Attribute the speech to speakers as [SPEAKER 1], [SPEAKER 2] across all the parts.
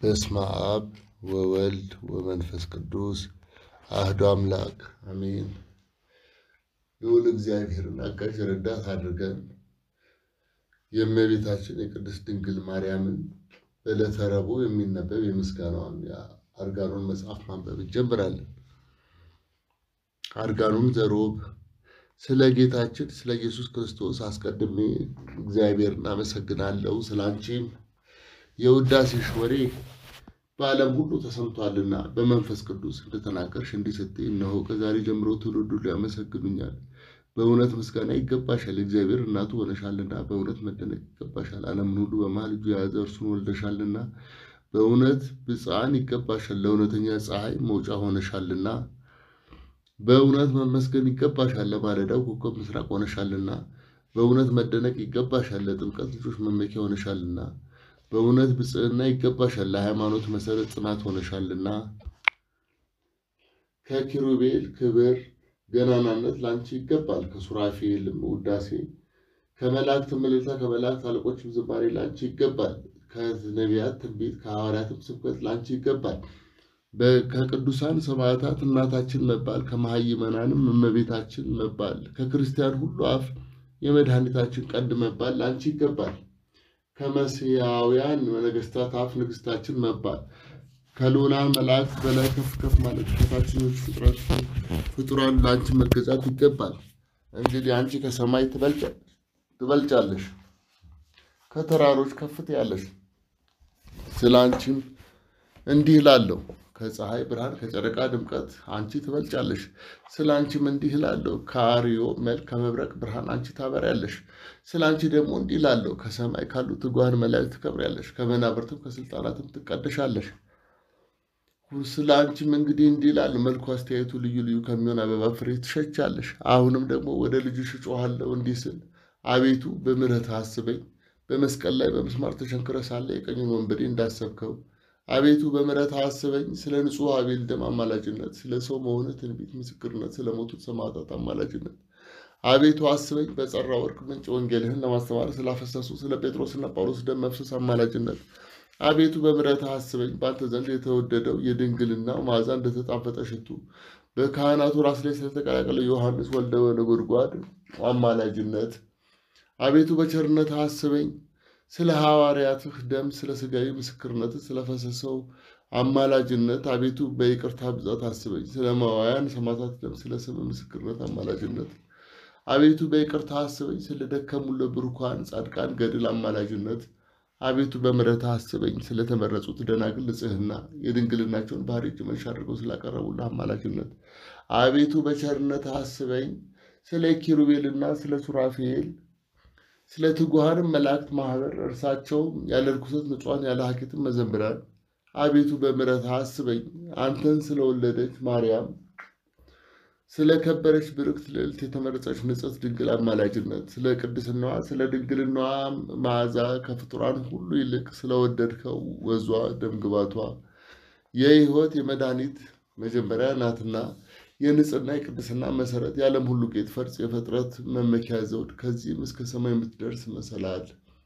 [SPEAKER 1] በስመ አብ ወወልድ ወመንፈስ ቅዱስ አህዶ አምላክ አሜን። ልዑል እግዚአብሔርን አጋዥ ረዳት አድርገን የእመቤታችን የቅድስት ድንግል ማርያምን በዕለተ ረቡዕ የሚነበብ የምስጋናዋን የአርጋኖን መጽሐፍ ማንበብ እንጀምራለን። አርጋኖን ዘሮብ ስለ ጌታችን ስለ ኢየሱስ ክርስቶስ አስቀድሜ እግዚአብሔርን አመሰግናለሁ። ስለ አንቺም የውዳሴሽ ወሬ በዓለም ሁሉ ተሰምቷልና በመንፈስ ቅዱስ እንደተናገርሽ እንዲህ ስትይ፣ እነሆ ከዛሬ ጀምሮ ትውልድ ሁሉ ያመሰግኑኛል። በእውነት ምስጋና ይገባሻል፣ እግዚአብሔር እናቱ ሆነሻልና። በእውነት መደነቅ ይገባሻል፣ ዓለምን ሁሉ በመሃል እጁ የያዘ እርሱን ወልደሻልና። በእውነት ብፅዓን ይገባሻል፣ ለእውነተኛ ፀሐይ መውጫ ሆነሻልና። በእውነት መመስገን ይገባሻል፣ ለማለዳው ኮከብ ምስራቅ ሆነሻልና። በእውነት መደነቅ ይገባሻል፣ ለጥምቀት ልጆች መመኪያ ሆነሻልና። በእውነት ብፅዕና ይገባሻል፣ ለሃይማኖት መሰረት ጽናት ሆነሻልና። ከኪሩቤል ክብር ገናናነት ለአንቺ ይገባል፣ ከሱራፌልም ውዳሴ ከመላእክት ምልልታ ከመላእክት አለቆችም ዝማሬ ለአንቺ ይገባል። ከነቢያት ትንቢት ከሐዋርያትም ስብከት ለአንቺ ይገባል። ከቅዱሳን ሰማዕታት እናታችን መባል ከመሃይመናንም እመቤታችን መባል ከክርስቲያን ሁሉ አፍ የመድኃኒታችን ቀንድ መባል ለአንቺ ይገባል። ከመሲያውያን ነገስታት አፍ ንግስታችን መባል ከልዑላን መላእክት በላይ ከፍ ከፍ ማለት ከታችኞች ፍጥረት ፍጡራን ለአንቺ መገዛት ይገባል። እንግዲህ አንቺ ከሰማይ ትበልጫለሽ፣ ከተራሮች ከፍ ትያለሽ። ስለ አንቺም እንዲህ እላለሁ ከፀሐይ ብርሃን ከጨረቃ ድምቀት አንቺ ትበልጫለሽ። ስለ አንቺም እንዲህ እላለሁ ከአርዮ መልክ ከመብረቅ ብርሃን አንቺ ታበሪያለሽ። ስለ አንቺ ደግሞ እንዲህ እላለሁ ከሰማይ ካሉ ትጉሃን መላእክት ትከብሪያለሽ፣ ከመናብርትም ከስልጣናትም ትቀደሻለሽ። ስለ አንቺም እንግዲህ እንዲህ እላለሁ መልኩ አስተያየቱ ልዩ ልዩ ከሚሆን አበባ ፍሬ ትሸቻለሽ። አሁንም ደግሞ ወደ ልጅሽ እጮኻለሁ እንዲህ ስል አቤቱ በምሕረትህ አስበኝ። በመስቀል ላይ በምስማር ተቸንክረህ ሳለ የቀኙን ወንበዴ እንዳሰብከው አቤቱ በምሕረትህ አስበኝ። ስለ ንጹሕ አቤል ደም አማላጅነት፣ ስለ ሰው መሆንህ ትንቢት ምስክርነት፣ ስለ ሞቱት ሰማዕታት አማላጅነት አቤቱ አስበኝ። በጸራ ወርቅ ምንጭ ወንጌልህን ለማስተማር ስላፈሰሱ ስለ ጴጥሮስና ጳውሎስ ደም መፍሰስ አማላጅነት አቤቱ በምሕረትህ አስበኝ። በአንተ ዘንድ የተወደደው የድንግልናው መዓዛ እንደተጣፈጠ ሽቱ በካህናቱ ራስ ላይ ስለተቀላቀለው ዮሐንስ ወልደ ነጎድጓድ አማላጅነት አቤቱ በቸርነትህ አስበኝ። ስለ ሐዋርያትህ ደም ስለ ሥጋዊ ምስክርነት ስለፈሰሰው አማላጅነት አቤቱ በይቅርታ ብዛት አስበኝ። ስለ መዋያን ሰማዕታት ደም ስለ ስም ምስክርነት አማላጅነት አቤቱ በይቅርታ አስበኝ። ስለ ደከሙ ለብሩካን ጻድቃን ገድል አማላጅነት አቤቱ በምሕረትህ አስበኝ። ስለተመረጹት ደናግል ንጽሕና የድንግልናቸውን ባህሪ እጅ መንሻ አድርገው ስላቀረቡልህ አማላጅነት አቤቱ በቸርነትህ አስበኝ። ስለ ኪሩቤልና ስለ ሱራፌል ስለ ትጉሃንም መላእክት ማህበር እርሳቸውም ያለ ርኩሰት ንጹሐን ያለ ሀኬትም መዘምራን አቤቱ በምሕረትህ አስበኝ። አንተን ስለወለደች ማርያም ስለ ከበረች ብርክት ልዕልት የተመረጸች ንጽሕት ድንግል አማላጅነት ስለ ቅድስናዋ ስለ ድንግልናዋ መዓዛ ከፍጡራን ሁሉ ይልቅ ስለወደድከው ወዟ ደምግባቷ የሕይወት የመድኃኒት መጀመሪያ ናትና የንጽህና የቅድስና መሰረት የዓለም ሁሉ ጌጥ ፈርጽ የፍጥረት መመኪያ ዘውድ ከዚህም እስከ ሰማይ የምትደርስ መሰላል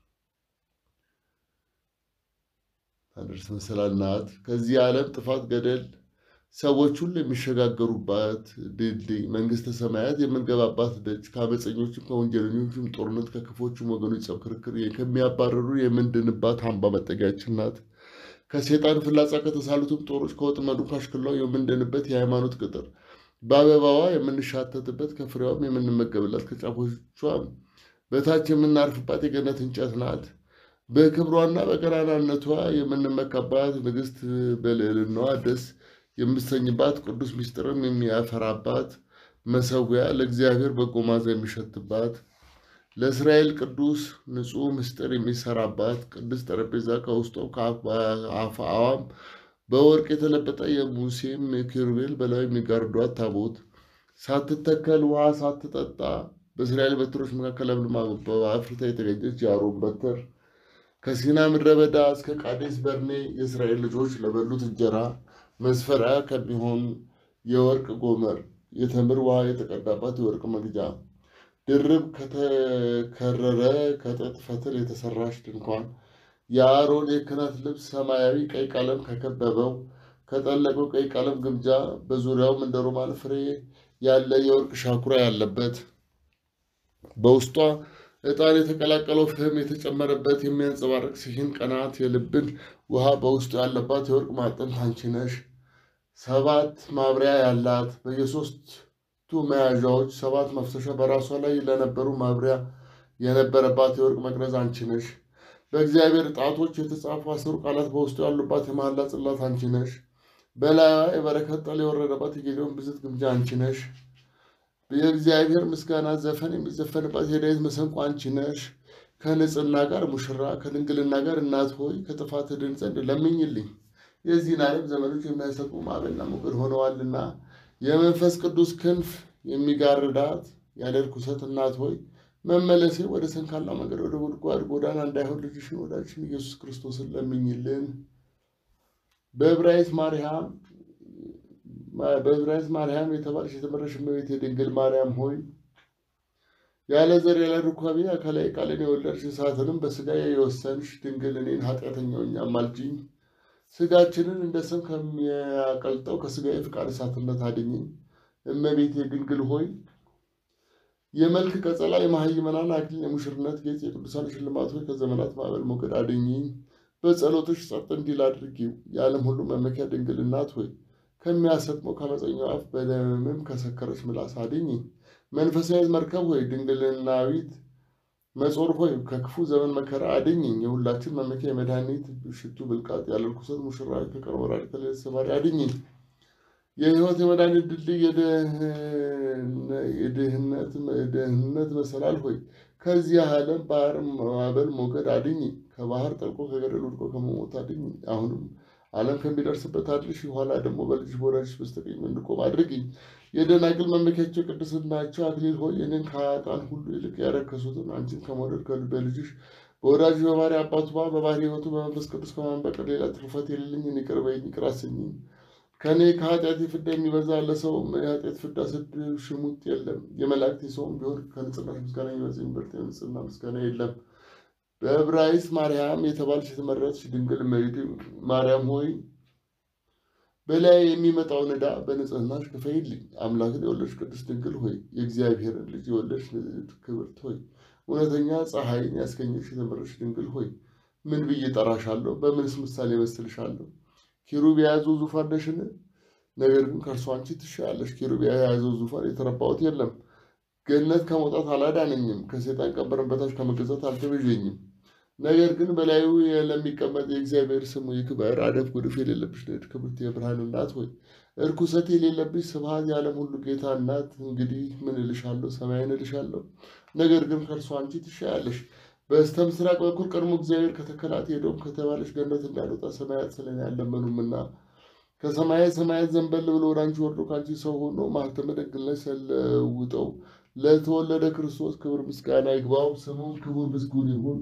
[SPEAKER 1] ታደርስ መሰላል ናት። ከዚህ ዓለም ጥፋት ገደል ሰዎች ሁሉ የሚሸጋገሩባት ድልድይ መንግስተ ሰማያት የምንገባባት ደጅ ከአመፀኞችም ከወንጀለኞችም ጦርነት ከክፎችም ወገኖች ጸብ ክርክር ከሚያባረሩ የምንድንባት አምባ መጠጊያችን ናት። ከሴጣን ፍላጻ ከተሳሉትም ጦሮች ከወጥመዱ ካሽክላው የምንድንበት የሃይማኖት ቅጥር በአበባዋ የምንሻተትበት ከፍሬዋም የምንመገብላት ከጫፎቿ በታች የምናርፍባት የገነት እንጨት ናት። በክብሯና በገናናነቷ የምንመካባት ንግሥት በልዕልናዋ ደስ የምሰኝባት ቅዱስ ምስጢርም የሚያፈራባት መሰዊያ ለእግዚአብሔር በጎ መዓዛ የሚሸትባት ለእስራኤል ቅዱስ ንጹሕ ምስጢር የሚሰራባት ቅዱስ ጠረጴዛ ከውስጧም ከአፍአዋም በወርቅ የተለበጠ የሙሴም ኪሩቤል በላዩ የሚጋርዷት ታቦት ሳትተከል ውሃ ሳትጠጣ በእስራኤል በትሮች መካከል ለምልማ አበባ አፍርታ የተገኘች የአሮን በትር ከሲና ምድረ በዳ እስከ ቃዴስ በርኔ የእስራኤል ልጆች ለበሉት እንጀራ መስፈሪያ ከሚሆን የወርቅ ጎመር የተምር ውሃ የተቀዳባት የወርቅ መግጃ ድርብ ከተከረረ ከጥጥ ፈትል የተሰራች ድንኳን የአሮን የክህነት ልብስ ሰማያዊ ቀይ ቀለም ከከበበው ከጠለቀው ቀይ ቀለም ግምጃ በዙሪያውም እንደ ሮማን ፍሬ ያለ የወርቅ ሻኩራ ያለበት በውስጧ ዕጣን የተቀላቀለው ፍህም የተጨመረበት የሚያንጸባርቅ ሲሂን ቀናት የልብን ውሃ በውስጡ ያለባት የወርቅ ማዕጠንት አንቺ ነሽ። ሰባት ማብሪያ ያላት በየሶስቱ መያዣዎች ሰባት መፍሰሻ በራሷ ላይ ለነበሩ ማብሪያ የነበረባት የወርቅ መቅረዝ አንቺ ነሽ። በእግዚአብሔር ጣቶች የተጻፉ አስሩ ቃላት በውስጡ ያሉባት የመሐላ ጽላት አንቺ ነሽ። በላይዋ የበረከት ጠል የወረደባት የጌዴዎን ብዝት ግምጃ አንቺ ነሽ። የእግዚአብሔር ምስጋና ዘፈን የሚዘፈንባት የዳዊት መሰንቆ አንቺ ነሽ። ከንጽህና ጋር ሙሽራ ከድንግልና ጋር እናት ሆይ ከጥፋት ድን ዘንድ ለምኝልኝ። የዚህን ዓለም ዘመኖች የሚያሰጡ ማዕበልና ሞገድ ሆነዋልና የመንፈስ ቅዱስ ክንፍ የሚጋርዳት ያለ ርኩሰት እናት ሆይ መመለሴ ወደ ሰንካላ መንገድ ወደ ጉድጓድ ጎዳና እንዳይሆን ልጅሽን ወዳጅሽን ኢየሱስ ክርስቶስን ለምኝልን። በዕብራይስጥ ማርያም በዕብራይስጥ ማርያም የተባለች የተመረሽ እመቤት የድንግል ማርያም ሆይ ያለ ዘር ያለ ሩካቤ አካላዊ ቃልን የወለድሽ እሳትንም በስጋ የወሰንሽ ድንግል እኔን ኃጢአተኛውን አማልጅኝ። ስጋችንን እንደ ሰም ከሚያቀልጠው ከስጋዊ ፍቃድ እሳትነት አድኝኝ። እመቤት የድንግል ሆይ የመልክ ቀጸላ የመሃይመናን አክሊል የሙሽርነት ጌጥ የቅዱሳን ሽልማት ሆይ ከዘመናት ማዕበል ሞገድ አድኝኝ። በጸሎቶች ጸጥ እንዲል አድርጊው። የዓለም ሁሉ መመኪያ ድንግል እናት ሆይ ከሚያሰጥመው ከመፀኛው አፍ በደምም ከሰከረች ምላስ አድኝኝ። መንፈሳዊ መርከብ ሆይ ድንግልናዊት መጾር ሆይ ከክፉ ዘመን መከራ አድኝኝ። የሁላችን መመኪያ የመድኃኒት ሽቱ ብልቃጥ ያለ ርኩሰት ሙሽራ ከቀን ወራድ ከሌሊት ሰባሪ አድኝኝ። የሕይወት የመድኃኒት ድልድይ የድህነት መሰላል ሆይ ከዚህ ዓለም ባህር ማዕበል ሞገድ አድኝኝ። ከባህር ጠልቆ ከገደል ወድቆ ከመሞት አድኝኝ። አሁንም ዓለም ከሚደርስበት አድርሽ፣ ኋላ ደግሞ በልጅሽ በወዳጅሽ በስተቀኝ እንድቆም አድርጊኝ። የደናግል መመኪያቸው ቅድስናቸው አክሊል ሆይ እኔን ከኃጥአን ሁሉ ይልቅ ያረከሱትን አንቺን ከመውደድ ከልበ ልጅሽ በወዳጅ በባህሪ አባቱ በባህሪ ሕይወቱ በመንፈስ ቅዱስ ከማመን በቀር ሌላ ትሩፋት የሌለኝን ይቅር በይኝ፣ ይቅር አሰኝኝ። ከእኔ ከኃጢአት ፍዳ የሚበዛ ለሰውም የኃጢአት ፍዳ ስድብ ሽሙጥ የለም። የመላእክት ሰውም ቢሆን ከንጽህናሽ ምስጋና የሚበዛ የሚበልጥ የንጽህና ምስጋና የለም። በዕብራይስጥ ማርያም የተባለች የተመረጥሽ ድንግል እመቤቴ ማርያም ሆይ በላይ የሚመጣውን ዕዳ በንጽህናሽ ክፈይልኝ። አምላክን የወለድሽ ቅድስት ድንግል ሆይ የእግዚአብሔርን ልጅ የወለድሽ ንጽሕት ክብርት ሆይ እውነተኛ ፀሐይን ያስገኘሽ የተመረጥሽ ድንግል ሆይ ምን ብዬ ጠራሻለሁ? በምንስ ምሳሌ መስልሻለሁ? ኪሩብ የያዘው ዙፋን ነሽን? ነገር ግን ከእርሷ አንቺ ትሻያለሽ። ኪሩብ የያዘው ዙፋን የተረባሁት የለም። ገነት ከመውጣት አላዳነኝም። ከሴጣን ቀንበርን በታች ከመገዛት አልተቤዠኝም። ነገር ግን በላዩ ለሚቀመጥ የእግዚአብሔር ስሙ ይክበር። አደፍ ጉድፍ የሌለብሽ ንድ ክብርት የብርሃን እናት ሆይ እርኩሰት የሌለብሽ ስብሐት የዓለም ሁሉ ጌታ እናት እንግዲህ ምን እልሻለሁ? ሰማይን እልሻለሁ። ነገር ግን ከእርሷ አንቺ ትሻያለሽ። በስተ ምስራቅ በኩል ቀድሞ እግዚአብሔር ከተከላት ሄዶም ከተባለች ገነት እንዳልወጣ ሰማያት ስለኔ አልለመኑምና ከሰማያት ሰማያት ዘንበል ብሎ ወደ አንቺ ወርዶ ከአንቺ ሰው ሆኖ ማኅተመ ድንግልናሽ ስለውጠው ለተወለደ ክርስቶስ ክብር ምስጋና ይግባው። ስሙም ክቡር ምስጉን ይሁን።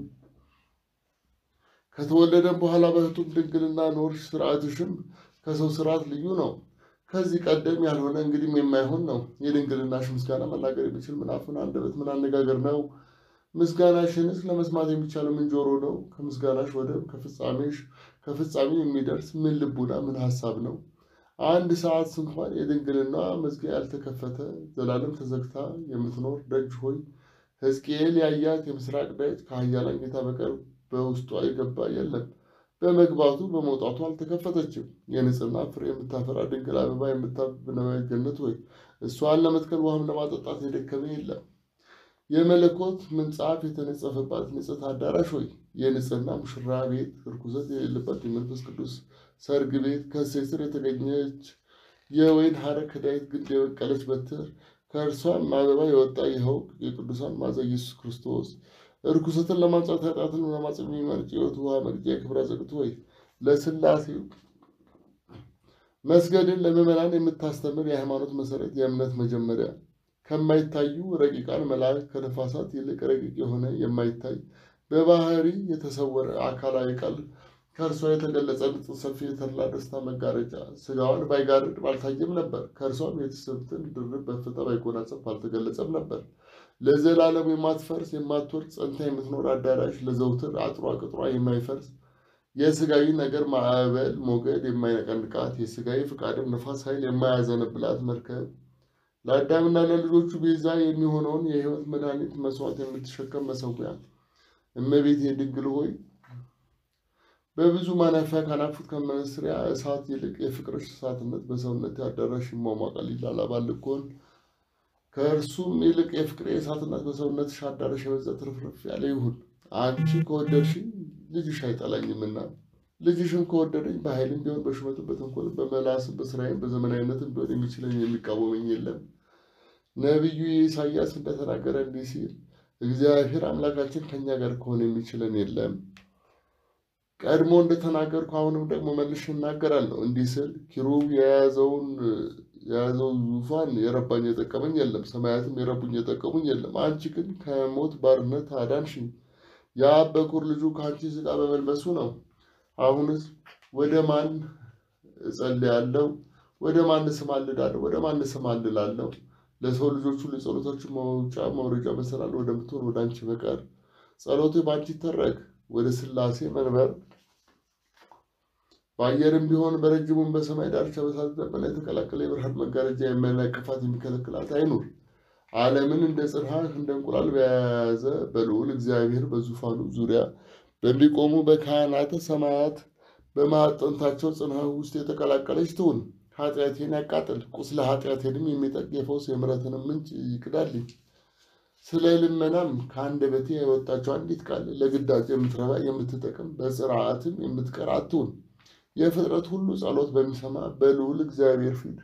[SPEAKER 1] ከተወለደም በኋላ በሕቱም ድንግልና ኖርሽ። ስርዓትሽም ከሰው ስርዓት ልዩ ነው። ከዚህ ቀደም ያልሆነ እንግዲህም የማይሆን ነው። የድንግልናሽ ምስጋና መናገር የሚችል ምን አፍ፣ ምን አንደበት፣ ምን አነጋገር ነው? ምስጋናሽንስ ለመስማት የሚቻለው ምን ጆሮ ነው? ከምስጋናሽ ወደብ ከፍጻሜሽ ከፍጻሜ የሚደርስ ምን ልቡና ምን ሀሳብ ነው? አንድ ሰዓት እንኳን የድንግልና መዝጊያ ያልተከፈተ ዘላለም ተዘግታ የምትኖር ደጅ ሆይ ሕዝቅኤል ያያት የምስራቅ ደጅ ከኃያላን ጌታ በቀር በውስጧ የገባ የለም። በመግባቱ በመውጣቱ አልተከፈተችም። የንጽህና ፍሬ የምታፈራ ድንግል አበባ የምታብብ ገነት ሆይ እሷን ለመትከል ውሃም ለማጠጣት የደከመ የለም። የመለኮት ምንጻፍ የተነጸፈባት ንጽሕት አዳራሽ ሆይ የንጽህና ሙሽራ ቤት ርኩሰት የሌለባት የመንፈስ ቅዱስ ሰርግ ቤት ከእሴይ ስር የተገኘች የወይን ሐረግ ከዳዊት ግንድ የበቀለች በትር ከእርሷም አበባ የወጣ ይኸው የቅዱሳን ማዛ ኢየሱስ ክርስቶስ ርኩሰትን ለማንጻት ኃጢአትን ለማጽም የሚመርጭ የሕይወት ውሃ መቅጃ የክብር አዘቅት ሆይ ለሥላሴ መስገድን ለምዕመናን የምታስተምር የሃይማኖት መሰረት የእምነት መጀመሪያ ከማይታዩ ረቂቃን መላእክት ከነፋሳት ይልቅ ረቂቅ የሆነ የማይታይ በባህሪ የተሰወረ አካላዊ ቃል ከእርሷ የተገለጸ ንጽሕ ሰፊ የተድላ ደስታ መጋረጃ ስጋዋን ባይጋርድ ባልታየም ነበር። ከእርሷም የትስብእትን ድርብ በፍታ ባይጎናጸፍ ባልተገለጸም ነበር። ለዘላለም የማትፈርስ የማትወድቅ ጸንታ የምትኖር አዳራሽ ለዘውትር አጥሯ ቅጥሯ የማይፈርስ የስጋዊ ነገር ማዕበል ሞገድ የማይነቀንቃት የስጋዊ ፍቃድም ነፋስ ኃይል የማያዘንብላት መርከብ ለአዳምና ለልጆቹ ቤዛ የሚሆነውን የሕይወት መድኃኒት መስዋዕት የምትሸከም መሰዊያ እመቤቴ ድንግል ሆይ በብዙ ማናፊያ ካናፉት ከመስሪያ እሳት ይልቅ የፍቅርሽ እሳትነት በሰውነት አዳራሽ ይሟሟቃል ይላል አባልኮን። ከእርሱም ይልቅ የፍቅር እሳትነት በሰውነትሽ አዳራሽ የበዛ ትርፍርፍ ያለ ይሁን። አንቺ ከወደድሽኝ ልጅሽ አይጠላኝምና ልጅሽም ከወደደኝ በኃይልም ቢሆን በሹመትም በተንኮልም በመላስም በስራይም በዘመናዊነትም ቢሆን የሚችለኝ የሚቃወመኝ የለም። ነቢዩ ኢሳያስ እንደተናገረ እንዲህ ሲል እግዚአብሔር አምላካችን ከእኛ ጋር ከሆነ የሚችለን የለም። ቀድሞ እንደተናገርኩ አሁንም ደግሞ መልሼ እናገራለሁ እንዲህ ስል ኪሩብ የያዘውን የያዘውን ዙፋን የረባኝ የጠቀመኝ የለም፣ ሰማያትም የረቡኝ የጠቀሙኝ የለም። አንቺ ግን ከሞት ባርነት አዳንሽኝ። የአብ በኩር ልጁ ከአንቺ ሥጋ በመልበሱ ነው። አሁንስ ወደ ማን እጸልያለሁ? ወደ ማን እማልዳለሁ? ወደ ማን እማልላለሁ? ለሰው ልጆች ሁሉ የጸሎታችሁ መውጫ መውረጃ መሰላል ወደምትሆን ወደ አንቺ በቀር ጸሎቴ በአንቺ ይተረክ። ወደ ሥላሴ መንበር በአየርም ቢሆን በረጅሙም በሰማይ ዳርቻ በሳት ደመና የተቀላቀለ የብርሃን መጋረጃ የማይነቅፋት የሚከለክላት አይኑር። ዓለምን እንደ ጽንሐ እንደ እንቁላል በያዘ በልዑል እግዚአብሔር በዙፋኑ ዙሪያ በሚቆሙ በካህናተ ሰማያት በማዕጠንታቸው ጽንሐ ውስጥ የተቀላቀለች ትሁን። ኃጢአቴን ያቃጥል፣ ቁስለ ኃጢአቴንም የሚጠቅ የፈውስ የምሕረትንም ምንጭ ይቅዳልኝ። ስለ ልመናም ከአንደበቴ የወጣቸው አንዲት ቃል ለግዳጅ የምትረባ የምትጠቅም በጽርዓትም የምትቀር አትሁን። የፍጥረት ሁሉ ጸሎት በሚሰማ በልዑል እግዚአብሔር ፊት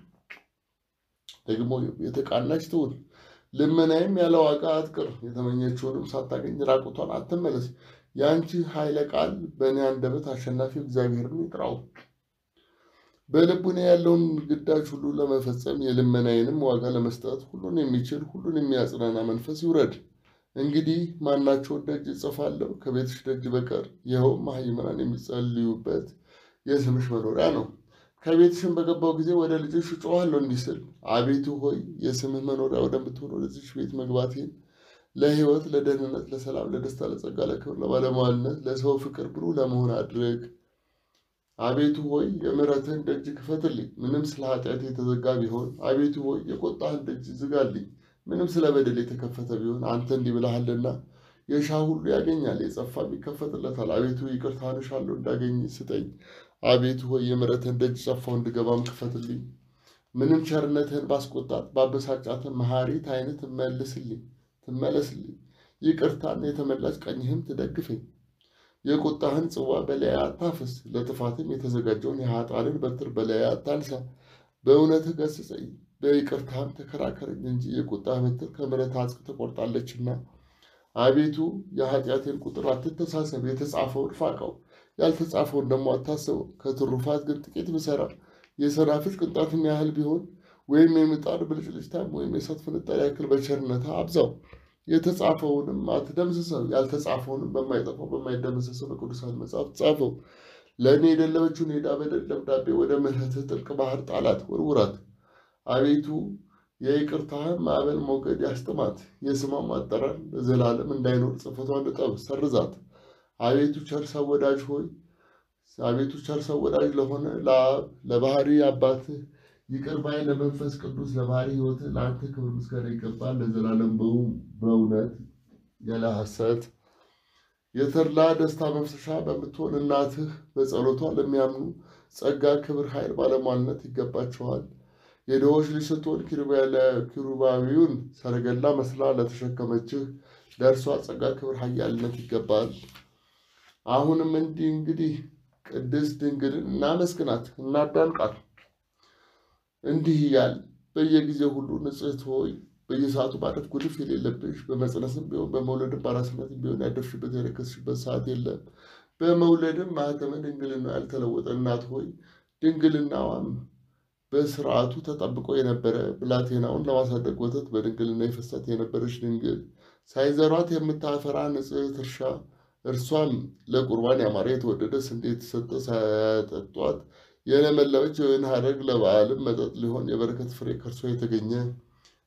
[SPEAKER 1] ደግሞ የተቃናች ትሁን። ልመናይም ያለ ዋጋ አትቅር፣ የተመኘችውንም ሳታገኝ ራቁቷን አትመለስ። የአንቺ ኃይለ ቃል በእኔ አንደበት አሸናፊው እግዚአብሔርን ይጥራው። በልቡኔ ያለውን ግዳጅ ሁሉ ለመፈጸም የልመናዬንም ዋጋ ለመስጠት ሁሉን የሚችል ሁሉን የሚያጽናና መንፈስ ይውረድ። እንግዲህ ማናቸውን ደጅ እጽፋለሁ ከቤትሽ ደጅ በቀር ይኸውም መሃይምናን የሚጸልዩበት የስምሽ መኖሪያ ነው። ከቤትሽን በገባው ጊዜ ወደ ልጅሽ እጮኻለሁ እንዲህ ስል አቤቱ ሆይ የስምህ መኖሪያ ወደምትሆን ወደዚች ቤት መግባቴን ለሕይወት፣ ለደህንነት፣ ለሰላም፣ ለደስታ፣ ለጸጋ፣ ለክብር፣ ለባለሟልነት፣ ለሰው ፍቅር ብሩህ ለመሆን አድርግ። አቤቱ ሆይ የምሕረትህን ደጅ ክፈትልኝ፣ ምንም ስለ ኃጢአት የተዘጋ ቢሆን። አቤቱ ሆይ የቁጣህን ደጅ ዝጋልኝ፣ ምንም ስለ በደል የተከፈተ ቢሆን። አንተ እንዲህ ብለሃልና የሻ ሁሉ ያገኛል፣ የጸፋም ይከፈትለታል። አቤቱ ይቅርታህን እሻለሁ እንዳገኝ ስጠኝ። አቤቱ ሆይ የምሕረትህን ደጅ ጸፋው እንድገባም ክፈትልኝ። ምንም ቸርነትህን ባስቆጣት ባበሳጫትን መሐሪት ዓይንህ ትመልስልኝ ትመለስልኝ። ይቅርታን የተመላች ቀኝህም ትደግፈኝ። የቁጣህን ጽዋ በላዬ አታፍስ፣ ለጥፋትም የተዘጋጀውን የኃጥአንን በትር በላዬ አታንሳ። በእውነትህ ገሥጸኝ፣ በይቅርታህም ተከራከረኝ እንጂ የቁጣህ በትር ከምሕረት አጽቅ ትቆርጣለችና። አቤቱ የኃጢአቴን ቁጥር አትተሳሰብ፣ የተጻፈውን ፋቀው፣ ያልተጻፈውን ደግሞ አታስበው። ከትሩፋት ግን ጥቂት ብሠራ የሰናፍጭ ቅንጣትም ያህል ቢሆን ወይም የምጣድ ብልጭልጭታም ወይም የእሳት ፍንጣሪ ያክል በቸርነትህ አብዛው። የተጻፈውንም አትደምስሰው፣ ያልተጻፈውንም በማይጠፋው በማይደመሰሰው በቅዱሳን መጽሐፍ ጻፈው። ለእኔ የደለበችውን የዕዳ በደል ደብዳቤ ወደ ምሕረትህ ጥልቅ ባህር ጣላት፣ ወርውራት። አቤቱ የይቅርታህን ማዕበል ሞገድ ያስጥማት፣ የስሟም አጠራር ለዘላለም እንዳይኖር ጽሕፈቷን እጠብ፣ ሰርዛት። አቤቱ ቸር ሰው ወዳጅ ሆይ አቤቱ ቸር ሰው ወዳጅ ለሆነ ለአብ ለባህሪ አባትህ ይቅር ባይ ለመንፈስ ቅዱስ ለባህሪ ሕይወትህ ለአንተ ክብር ምስጋና ይገባል ለዘላለም በእውነት ያለ ሐሰት። የተድላ ደስታ መፍሰሻ በምትሆን እናትህ በጸሎቷ ለሚያምኑ ጸጋ፣ ክብር፣ ኃይል፣ ባለሟልነት ይገባቸዋል። የድሆች ልጅ ስትሆን ኪሩባዊውን ሰረገላ መስላ ለተሸከመችህ ለእርሷ ጸጋ፣ ክብር፣ ኃያልነት ይገባል። አሁንም እንዲህ እንግዲህ ቅድስት ድንግልን እናመስግናት እናዳንቃት እንዲህ እያል በየጊዜው ሁሉ ንጽሕት ሆይ በየሰዓቱ ማለት ጉድፍ የሌለብሽ በመጽነስም ቢሆን በመውለድም በአራስነትም ቢሆን ያደፍሽበት የረከስሽበት ሰዓት የለም። በመውለድም ማኅተመ ድንግልና ያልተለወጠ እናት ሆይ ድንግልናዋም በስርዓቱ ተጠብቆ የነበረ ብላቴናውን ለማሳደግ ወተት በድንግልና የፈሳት የነበረች ድንግል ሳይዘሯት የምታፈራ ንጽሕት እርሻ እርሷም ለቁርባን ያማረ የተወደደ ስንዴ የተሰጠ ሳያጠጧት የለመለመች የወይን ሐረግ ለበዓልም መጠጥ ሊሆን የበረከት ፍሬ ከእርሷ የተገኘ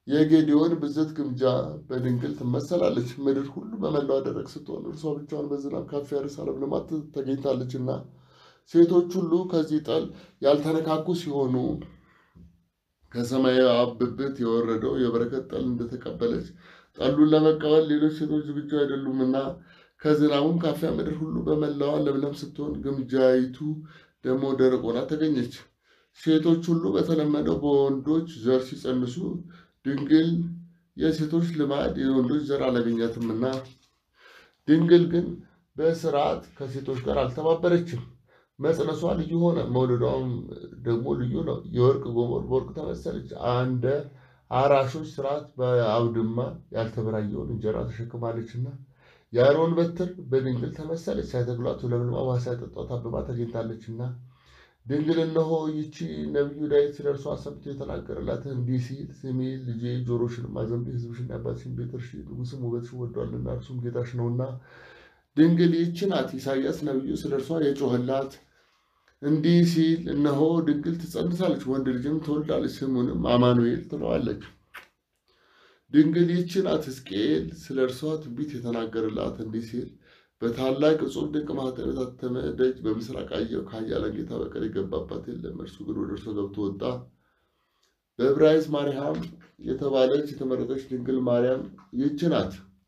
[SPEAKER 1] የጌዲዮን ብዝት ግምጃ በድንግል ትመሰላለች። ምድር ሁሉ በመላዋ ደረቅ ስትሆን እርሷ ብቻዋን በዝናብ ካፊያ ርዕሰ ለምልማት ተገኝታለችና ሴቶች ሁሉ ከዚህ ጠል ያልተነካኩ ሲሆኑ ከሰማያዊ አብ ብብት የወረደው የበረከት ጠል እንደተቀበለች ጠሉን ለመቀበል ሌሎች ሴቶች ዝግጁ አይደሉምና ከዝናቡም ካፊያ ምድር ሁሉ በመላዋ ለምለም ስትሆን ግምጃይቱ ደግሞ ደረቅ ሆና ተገኘች። ሴቶች ሁሉ በተለመደው በወንዶች ዘር ሲጸንሱ ድንግል የሴቶች ልማድ የወንዶች ዘር አላገኛትምና ድንግል ግን በስርዓት ከሴቶች ጋር አልተባበረችም። መጽነሷ ልዩ ሆነ፣ መውለዷም ደግሞ ልዩ ነው። የወርቅ ጎሞር በወርቅ ተመሰለች። እንደ አራሾች ስርዓት በአውድማ ያልተበራየውን እንጀራ ተሸክማለችና የአሮን በትር በድንግል ተመሰለች። ሳይተክሏት ለምልማ ውሃ ሳይጠጧት አብባ ተገኝታለችና ድንግል እነሆ ይቺ ነቢዩ ዳዊት ስለ እርሷ ሰምቶ የተናገረላትን እንዲህ ሲል ስሚ ልጄ ጆሮሽንም አዘንቢ፣ ሕዝብሽን የአባትሽን ቤት እርሺ፣ ንጉሥም ውበትሽን ወዷልና እርሱም ጌታሽ ነውና። ድንግል ይህች ናት ኢሳያስ ነቢዩ ስለ እርሷ የጮኸላት እንዲህ ሲል እነሆ ድንግል ትጸንሳለች፣ ወንድ ልጅም ትወልዳለች፣ ስሙንም አማኑኤል ትለዋለች። ድንግል ይህች ናት ሕዝቅኤል ስለ እርሷ ትንቢት የተናገረላት እንዲህ ሲል በታላቅ እጹብ ድንቅ ማኅተም የታተመ ደጅ በምስራቅ አየሁ፣ ከኃያላን ጌታ በቀር የገባባት የለም። እርሱ ግን ወደ እርሷ ገብቶ ወጣ። በዕብራይስጥ ማርያም የተባለች የተመረጠች ድንግል ማርያም ይህች ናት።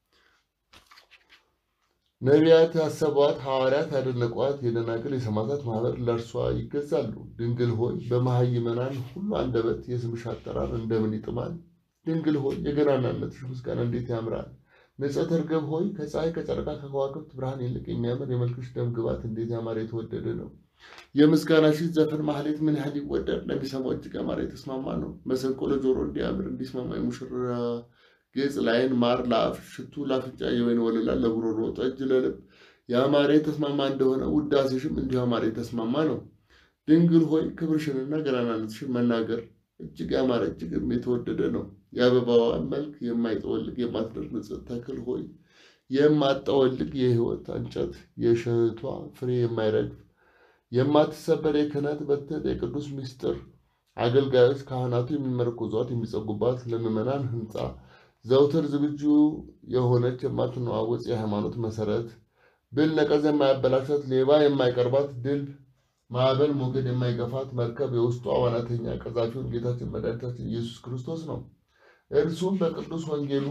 [SPEAKER 1] ነቢያት ያሰቧት፣ ሐዋርያት ያደነቋት፣ የደናግል የሰማዕታት ማኅበር ለእርሷ ይገዛሉ። ድንግል ሆይ በመሃይመናን ሁሉ አንደበት የስምሽ አጠራር እንደምን ይጥማል! ድንግል ሆይ የገናናነትሽ ምስጋና እንዴት ያምራል! ንጽሕት እርግብ ሆይ ከፀሐይ ከጨረቃ ከከዋክብት ብርሃን ይልቅ የሚያምር የመልክሽ ደም ግባት እንዴት ያማረ የተወደደ ነው። የምስጋናሽ ዘፈን ማህሌት ምን ያህል ይወደድ! ለሚሰማው እጅግ ያማረ የተስማማ ነው። መሰንቆ ለጆሮ እንዲያምር እንዲስማማ የሙሽራ ጌጽ ለዓይን ማር ለአፍ ሽቱ ለአፍንጫ የወይን ወለላ ለጉሮሮ ጠጅ ለልብ ያማረ የተስማማ እንደሆነ ውዳሴሽም እንዲሁ ያማረ የተስማማ ነው። ድንግል ሆይ ክብርሽንና ገናናነትሽን መናገር እጅግ ያማረ እጅግም የተወደደ ነው። የአበባዋን መልክ የማይጠወልግ የማትደርቅ ንጽሕት ተክል ሆይ የማጠወልግ የሕይወት እንጨት የእሸቷ ፍሬ የማይረግፍ የማትሰበር የክህነት በትር የቅዱስ ምስጢር አገልጋዮች ካህናቱ የሚመረኮዟት የሚጸጉባት ለምዕመናን ሕንፃ ዘውትር ዝግጁ የሆነች የማትነዋወጽ የሃይማኖት መሰረት ብል ነቀዝ የማያበላሻት ሌባ የማይቀርባት ድልብ ማዕበል ሞገድ የማይገፋት መርከብ የውስጧ ዋናተኛ ቀዛፊውን ጌታችን መድኃኒታችን ኢየሱስ ክርስቶስ ነው። እርሱም በቅዱስ ወንጌሉ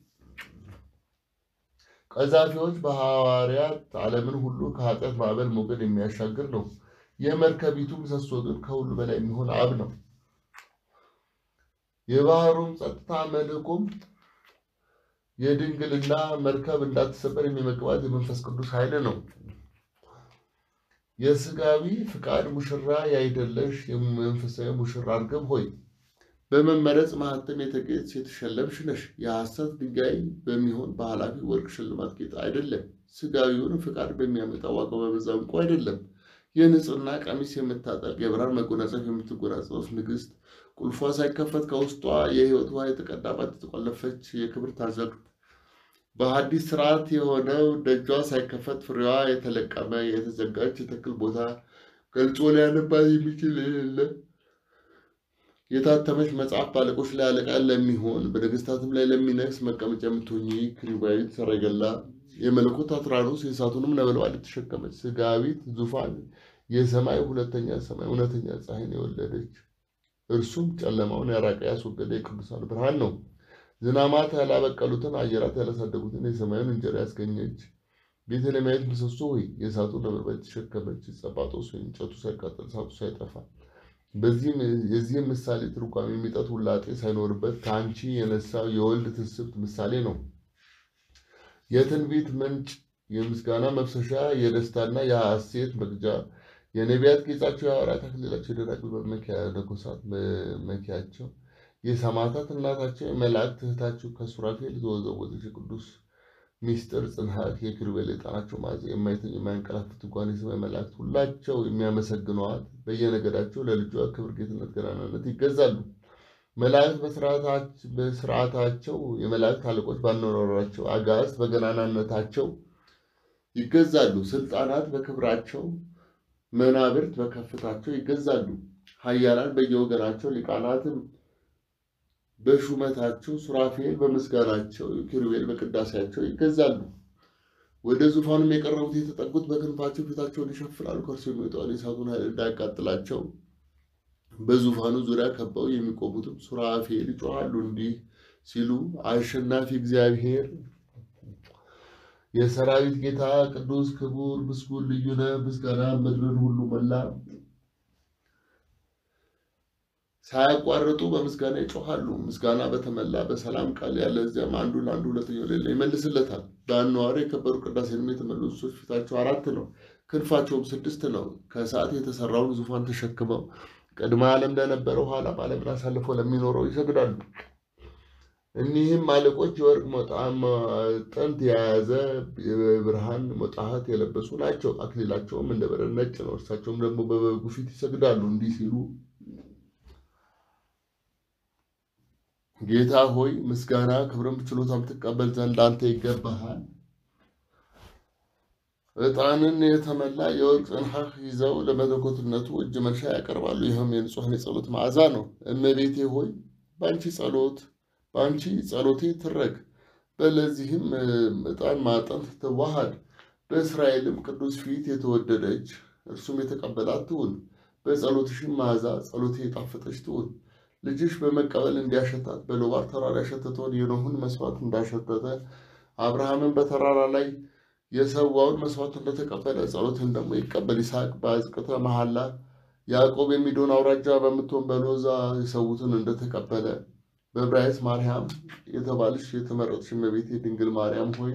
[SPEAKER 1] ቀዛፊዎች በሐዋርያት ዓለምን ሁሉ ከኃጢአት ማዕበል ሞገድ የሚያሻግር ነው። የመርከቢቱ ምሰሶ ግን ከሁሉ በላይ የሚሆን አብ ነው። የባህሩም ጸጥታ መልሕቁም የድንግልና መርከብ እንዳትሰበር የሚመግባት የመንፈስ ቅዱስ ኃይል ነው። የሥጋዊ ፍቃድ ሙሽራ ያይደለሽ የመንፈሳዊ ሙሽራ እርግብ ሆይ በመመረጽ ማኅተም የተጌጥሽ የተሸለምሽ ነሽ። የሐሰት ድንጋይ በሚሆን በኃላፊ ወርቅ ሽልማት ጌጥ አይደለም። ሥጋዊውን ፍቃድ በሚያመጣ ዋጋ በበዛ ዕንቁ አይደለም። የንጽሕና ቀሚስ የምታጠልቅ የብርሃን መጎናጸፍ የምትጎናጸፍ ንግሥት ቁልፏ ሳይከፈት ከውስጧ የሕይወት ውሃ የተቀዳባት የተቆለፈች የክብር አዘቅት በሐዲስ ስርዓት የሆነው ደጇ ሳይከፈት ፍሬዋ የተለቀመ የተዘጋች የተክል ቦታ ገልጾ ሊያነባት የሚችል የሌለ የታተመች መጽሐፍ በአለቆች ላይ አለቃ ለሚሆን በነገሥታትም ላይ ለሚነግስ መቀመጫ የምትሆኚ ክሪባዊት ሰረገላ የመለኮት አትራኖስ የእሳቱንም ነበልባል የተሸከመች ሥጋዊት ዙፋን የሰማይ ሁለተኛ ሰማይ እውነተኛ ፀሐይን የወለደች እርሱም ጨለማውን ያራቀ ያስወገደ የቅዱሳን ብርሃን ነው። ዝናማት ያላበቀሉትን አየራት ያላሳደጉትን የሰማዩን እንጀራ ያስገኘች ቤተልሔማዊት ምሰሶ ሆይ የእሳቱን ነበልባል የተሸከመች ጸጳጦስ ወይ እንጨቱ ሳይቃጠል እሳቱ ሳይጠፋ የዚህም ምሳሌ ትርጓሜ የሚጠት ውላጤ ሳይኖርበት ከአንቺ የነሳው የወልድ ትስብት ምሳሌ ነው። የትንቢት ምንጭ፣ የምስጋና መፍሰሻ፣ የደስታና የሐሴት መግጃ፣ የነቢያት ጌጣቸው፣ የሐዋርያት አክሊላቸው፣ የደናግል መነኮሳት መመኪያቸው፣ የሰማዕታት እናታቸው፣ የመላእክት እህታቸው ከሱራፌል የተወዘወዘች የቅዱስ ሚስጥር ጽንሐት የኪሩቤል ዕጣናቸው መዓዛ የማይተኙ የማያንቀላፉ ትጓን የሰማይ መላእክት ሁላቸው የሚያመሰግነዋት በየነገዳቸው ለልጇ ክብር፣ ጌትነት፣ ገናናነት ይገዛሉ። መላእክት በስርዓታቸው የመላእክት አለቆች ባኗኗራቸው አጋዕዝት በገናናነታቸው ይገዛሉ። ስልጣናት በክብራቸው መናብርት በከፍታቸው ይገዛሉ። ኃያላን በየወገናቸው ሊቃናትም በሹመታቸው፣ ሱራፌል በምስጋናቸው፣ ኪሩቤል በቅዳሴያቸው ይገዛሉ። ወደ ዙፋኑም የቀረቡት የተጠጉት በክንፋቸው ፊታቸውን ይሸፍናሉ። ከእርሱ የሚወጣውን የእሳቱን ኃይል እንዳያቃጥላቸው በዙፋኑ ዙሪያ ከበው የሚቆሙትም ሱራፌል ይጮኻሉ እንዲህ ሲሉ አሸናፊ እግዚአብሔር የሰራዊት ጌታ ቅዱስ ክቡር ምስጉን ልዩ ነህ። ምስጋና ምድርን ሁሉ ሞላ። ሳያቋርጡ በምስጋና ይጮኻሉ። ምስጋና በተመላ በሰላም ቃል ያለ እዚያም አንዱ ለአንዱ ሁለተኛው ሌላ ይመልስለታል። በአነዋሪ የከበሩ ቅዳሴንም የተመሉ እንስሶች ፊታቸው አራት ነው፣ ክንፋቸውም ስድስት ነው። ከእሳት የተሰራውን ዙፋን ተሸክመው ቅድመ ዓለም ለነበረው ኋላም ዓለምን አሳልፎ ለሚኖረው ይሰግዳሉ። እኒህም አለቆች የወርቅ ጥንት የያዘ የብርሃን ሞጣሃት የለበሱ ናቸው። አክሊላቸውም እንደ በረድ ነጭ ነው። እርሳቸውም ደግሞ በበጉ ፊት ይሰግዳሉ እንዲህ ሲሉ ጌታ ሆይ ምስጋና ክብርም ችሎታም ትቀበል ዘንድ አንተ ይገባሃል። ዕጣንን የተመላ የወርቅ ጽንሐህ ይዘው ለመለኮትነቱ እጅ መንሻ ያቀርባሉ። ይህም የንጹሐን የጸሎት መዓዛ ነው። እመቤቴ ሆይ በአንቺ ጸሎት በአንቺ ጸሎቴ ትረግ፣ በለዚህም ዕጣን ማጠንት ትዋሃድ። በእስራኤልም ቅዱስ ፊት የተወደደች እርሱም የተቀበላት ትሁን። በጸሎትሽም መዓዛ ጸሎቴ የጣፈጠች ትሁን። ልጅሽ በመቀበል እንዲያሸታት በሎባር ተራራ ያሸተተውን የኖኅን መስዋዕት እንዳሸተተ አብርሃምን በተራራ ላይ የሰዋውን መስዋዕት እንደተቀበለ ጸሎትን ደግሞ ይቀበል። ይስሐቅ በአዝቅተ መሐላ ያዕቆብ የሚዶን አውራጃ በምትሆን በሎዛ የሰዉትን እንደተቀበለ በዕብራይስጥ ማርያም የተባልሽ የተመረጥሽ እመቤቴ ድንግል ማርያም ሆይ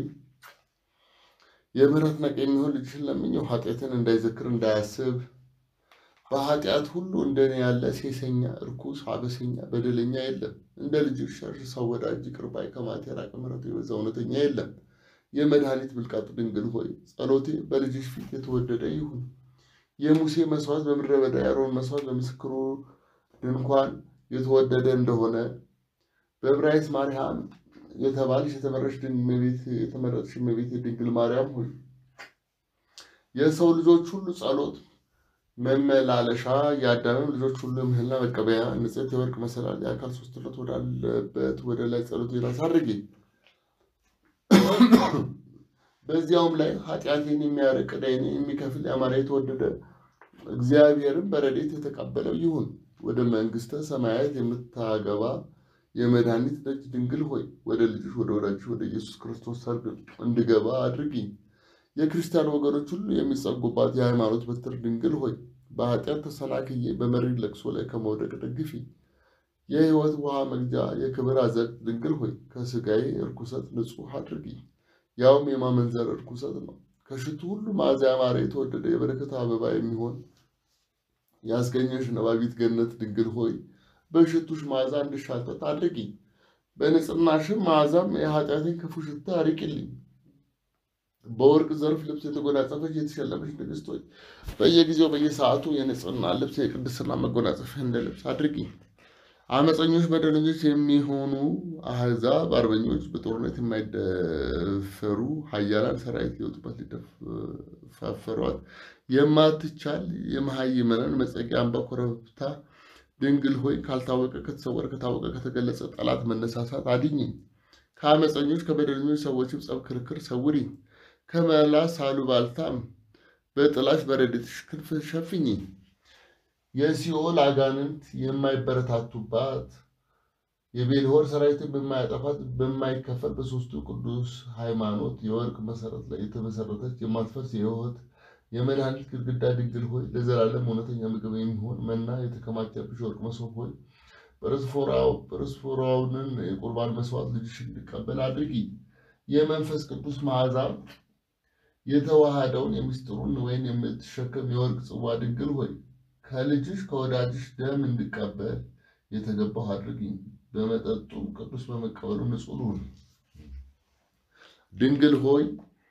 [SPEAKER 1] የምሕረት ነቅ የሚሆን ልጅሽን ለምኘው ኃጢአትን እንዳይዘክር እንዳያስብ በኃጢአት ሁሉ እንደኔ ያለ ሴሰኛ፣ እርኩስ፣ አበሰኛ፣ በደለኛ የለም። እንደ ልጅሽ ሸር ሰው ወዳጅ ይቅር ባይ ከማት የራቀ ምሕረቱ የበዛ እውነተኛ የለም። የመድኃኒት ብልቃጥ ድንግል ሆይ ጸሎቴ በልጅሽ ፊት የተወደደ ይሁን። የሙሴ መስዋዕት በምድረ በዳ የአሮን መስዋዕት በምስክሩ ድንኳን የተወደደ እንደሆነ በዕብራይስጥ ማርያም የተባልሽ የተመረጥሽ እመቤቴ ድንግል ማርያም ሆይ የሰው ልጆች ሁሉ ጸሎት መመላለሻ የአዳምም ልጆች ሁሉ ምህላ መቀበያ ንጽሕት የወርቅ መሰላል የአካል ሶስትነት ወዳለበት ወደ ላይ ጸሎቴን አሳርጊ። በዚያውም ላይ ኃጢአቴን የሚያርቅ ዕዳዬን የሚከፍል ያማረ የተወደደ እግዚአብሔርን በረድኤት የተቀበለው ይሁን። ወደ መንግሥተ ሰማያት የምታገባ የመድኃኒት ደጅ ድንግል ሆይ ወደ ልጅሽ ወደ ወዳጅሽ ወደ ኢየሱስ ክርስቶስ ሰርግ እንድገባ አድርጊኝ። የክርስቲያን ወገኖች ሁሉ የሚጸጉባት የሃይማኖት በትር ድንግል ሆይ በኃጢአት ተሰናክዬ በመሪር ለቅሶ ላይ ከመውደቅ ደግፊ። የሕይወት ውሃ መግጃ የክብር አዘቅት ድንግል ሆይ ከሥጋዬ እርኩሰት ንጹሕ አድርጊኝ። ያውም የማመንዘር እርኩሰት ነው። ከሽቱ ሁሉ መዓዛ ያማረ የተወደደ የበረከት አበባ የሚሆን ያስገኘሽ ነባቢት ገነት ድንግል ሆይ በሽቱሽ መዓዛ እንድሻተት አድርጊኝ። በንጽሕናሽም መዓዛም የኃጢአቴን ክፉ ሽታ አርቂልኝ። በወርቅ ዘርፍ ልብስ የተጎናጸፈች የተሸለመች ንግሥት ሆይ በየጊዜው በየሰዓቱ የንጽሕና ልብስ የቅድስና መጎናጸፊያ እንደ ልብስ አድርጊኝ። አመፀኞች በደለኞች የሚሆኑ አሕዛብ አርበኞች በጦርነት የማይደፈሩ ኃያላን ሰራዊት ሊወጡበት ሊደፋፈሯት የማትቻል የመሃይመናን መጸጊያ አምባ ኮረብታ ድንግል ሆይ ካልታወቀ ከተሰወረ ከታወቀ ከተገለጸ ጠላት መነሳሳት አድኝኝ። ከአመፀኞች ከበደለኞች ሰዎችም ጸብ ክርክር ሰውሪኝ። ከመላስ አሉባልታም በጥላሽ በረድኤትሽ ክንፍ ሸፍኝኝ። የሲኦል አጋንንት የማይበረታቱባት የቤልሆር ሰራዊትን በማያጠፋት በማይከፈል በሶስቱ ቅዱስ ሃይማኖት የወርቅ መሰረት ላይ የተመሰረተች የማትፈርስ የሕይወት የመድኃኒት ግድግዳ ድንግል ሆይ ለዘላለም እውነተኛ ምግብ የሚሆን መና የተከማቸብሽ የወርቅ መሶብ ሆይ ጵርስፎራውንን የቁርባን መስዋዕት ልጅሽ እንዲቀበል አድርጊ። የመንፈስ ቅዱስ መዓዛ የተዋሃደውን የሚስጥሩን ወይን የምትሸከም የወርቅ ጽዋ ድንግል ሆይ ከልጅሽ ከወዳጅሽ ደም እንድቀበል የተገባሁ አድርጊኝ። በመጠጡም ቅዱስ በመቀበሉ ንጹሕ ልሁን። ድንግል ሆይ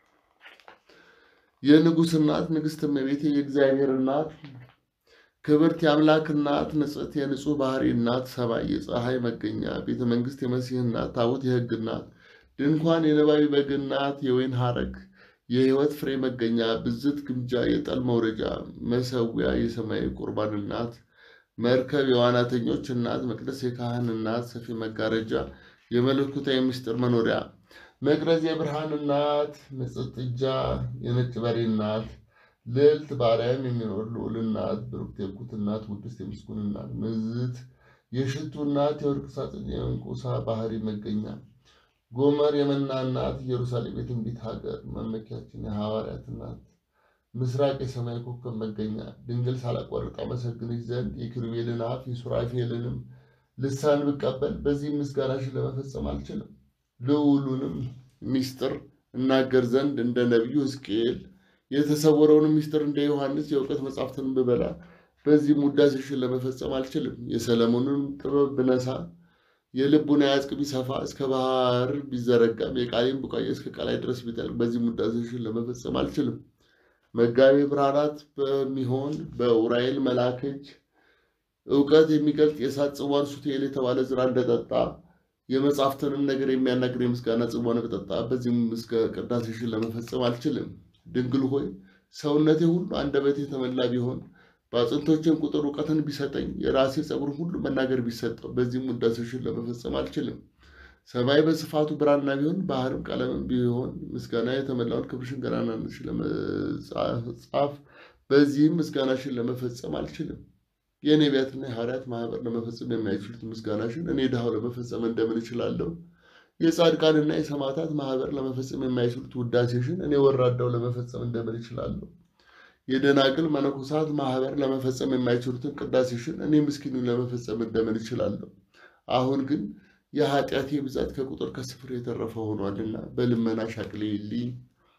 [SPEAKER 1] የንጉሥ እናት ንግሥት እመቤቴ የእግዚአብሔር እናት ክብርት የአምላክ እናት ንጽሕት የንጹሕ ባህሪ እናት ሰማይ የፀሐይ መገኛ ቤተ መንግሥት የመሲህ እናት ታቦት የሕግ እናት ድንኳን የነባቢ በግ እናት የወይን ሐረግ የሕይወት ፍሬ መገኛ ብዝት ግምጃ የጠል መውረጃ መሰዊያ የሰማያዊ ቁርባን እናት መርከብ የዋናተኞች እናት፣ መቅደስ የካህን እናት፣ ሰፊ መጋረጃ የመለኮታዊ ምስጢር መኖሪያ፣ መቅረዝ የብርሃን እናት፣ ንጽሕት ጥጃ የነጭ በሬ እናት፣ ልዕልት በአርያም የሚኖር ልዑል እናት፣ ብሩክት የኩት እናት፣ ውድስት የምስጉን እናት፣ ምዝት የሽቱ እናት፣ የወርቅ ሳጥን የዕንቁሳ ባህሪ መገኛ፣ ጎመር የመና እናት፣ ኢየሩሳሌም የትንቢት ሀገር መመኪያችን የሐዋርያት እናት ምስራቅ የሰማይ ኮከብ መገኛ ድንግል ሳላቋርጥ አመሰግንሽ ዘንድ የኪሩቤልን አፍ የሱራፌልንም ልሳን ብቀበል በዚህ ምስጋናሽን ለመፈጸም አልችልም። ልዑሉንም ሚስጥር እናገር ዘንድ እንደ ነቢዩ ሕዝቅኤል የተሰወረውንም ሚስጥር እንደ ዮሐንስ የእውቀት መጻሕፍትን ብበላ በዚህም ውዳሴሽን ለመፈጸም አልችልም። የሰለሞንን ጥበብ ብነሳ የልቡን አያጽቅ ቢሰፋ እስከ ባህር ቢዘረጋም የቃሌን ቡቃያ እስከ ቀላይ ድረስ ቢጠልቅ በዚህም ውዳሴሽን ለመፈጸም አልችልም። መጋቤ ብርሃናት በሚሆን በኡራኤል መልአክ እጅ እውቀት የሚገልጥ የእሳት ጽዋን ሱቴል የተባለ ዝራ እንደጠጣ የመጽሐፍትንም ነገር የሚያናግር የምስጋና ጽዋን በጠጣ በዚህም እስከ ቅዳሴሽን ለመፈጸም አልችልም። ድንግል ሆይ ሰውነቴ ሁሉ አንደበቴ የተመላ ቢሆን በአጥንቶቼም ቁጥር እውቀትን ቢሰጠኝ የራሴ ጸጉር ሁሉ መናገር ቢሰጠው በዚህም ውዳሴሽን ለመፈጸም አልችልም። ሰማይ በስፋቱ ብራና ቢሆን ባህርም ቀለምም ቢሆን ምስጋና የተመላውን ክብርሽን ገናናነትሽን ለመጻፍ በዚህም ምስጋናሽን ለመፈጸም አልችልም። የነቢያትና የሐዋርያት ማህበር ለመፈጸም የማይችሉት ምስጋናሽን እኔ ድሃው ለመፈጸም እንደምን እችላለሁ? የጻድቃንና የሰማዕታት ማህበር ለመፈጸም የማይችሉት ውዳሴሽን እኔ ወራዳው ለመፈጸም እንደምን እችላለሁ? የደናግል መነኮሳት ማህበር ለመፈጸም የማይችሉትን ቅዳሴሽን እኔ ምስኪኑ ለመፈጸም እንደምን እችላለሁ? አሁን ግን የኃጢአቴ ብዛት ከቁጥር ከስፍር የተረፈ ሆኗልና በልመናሽ አቅልዪልኝ።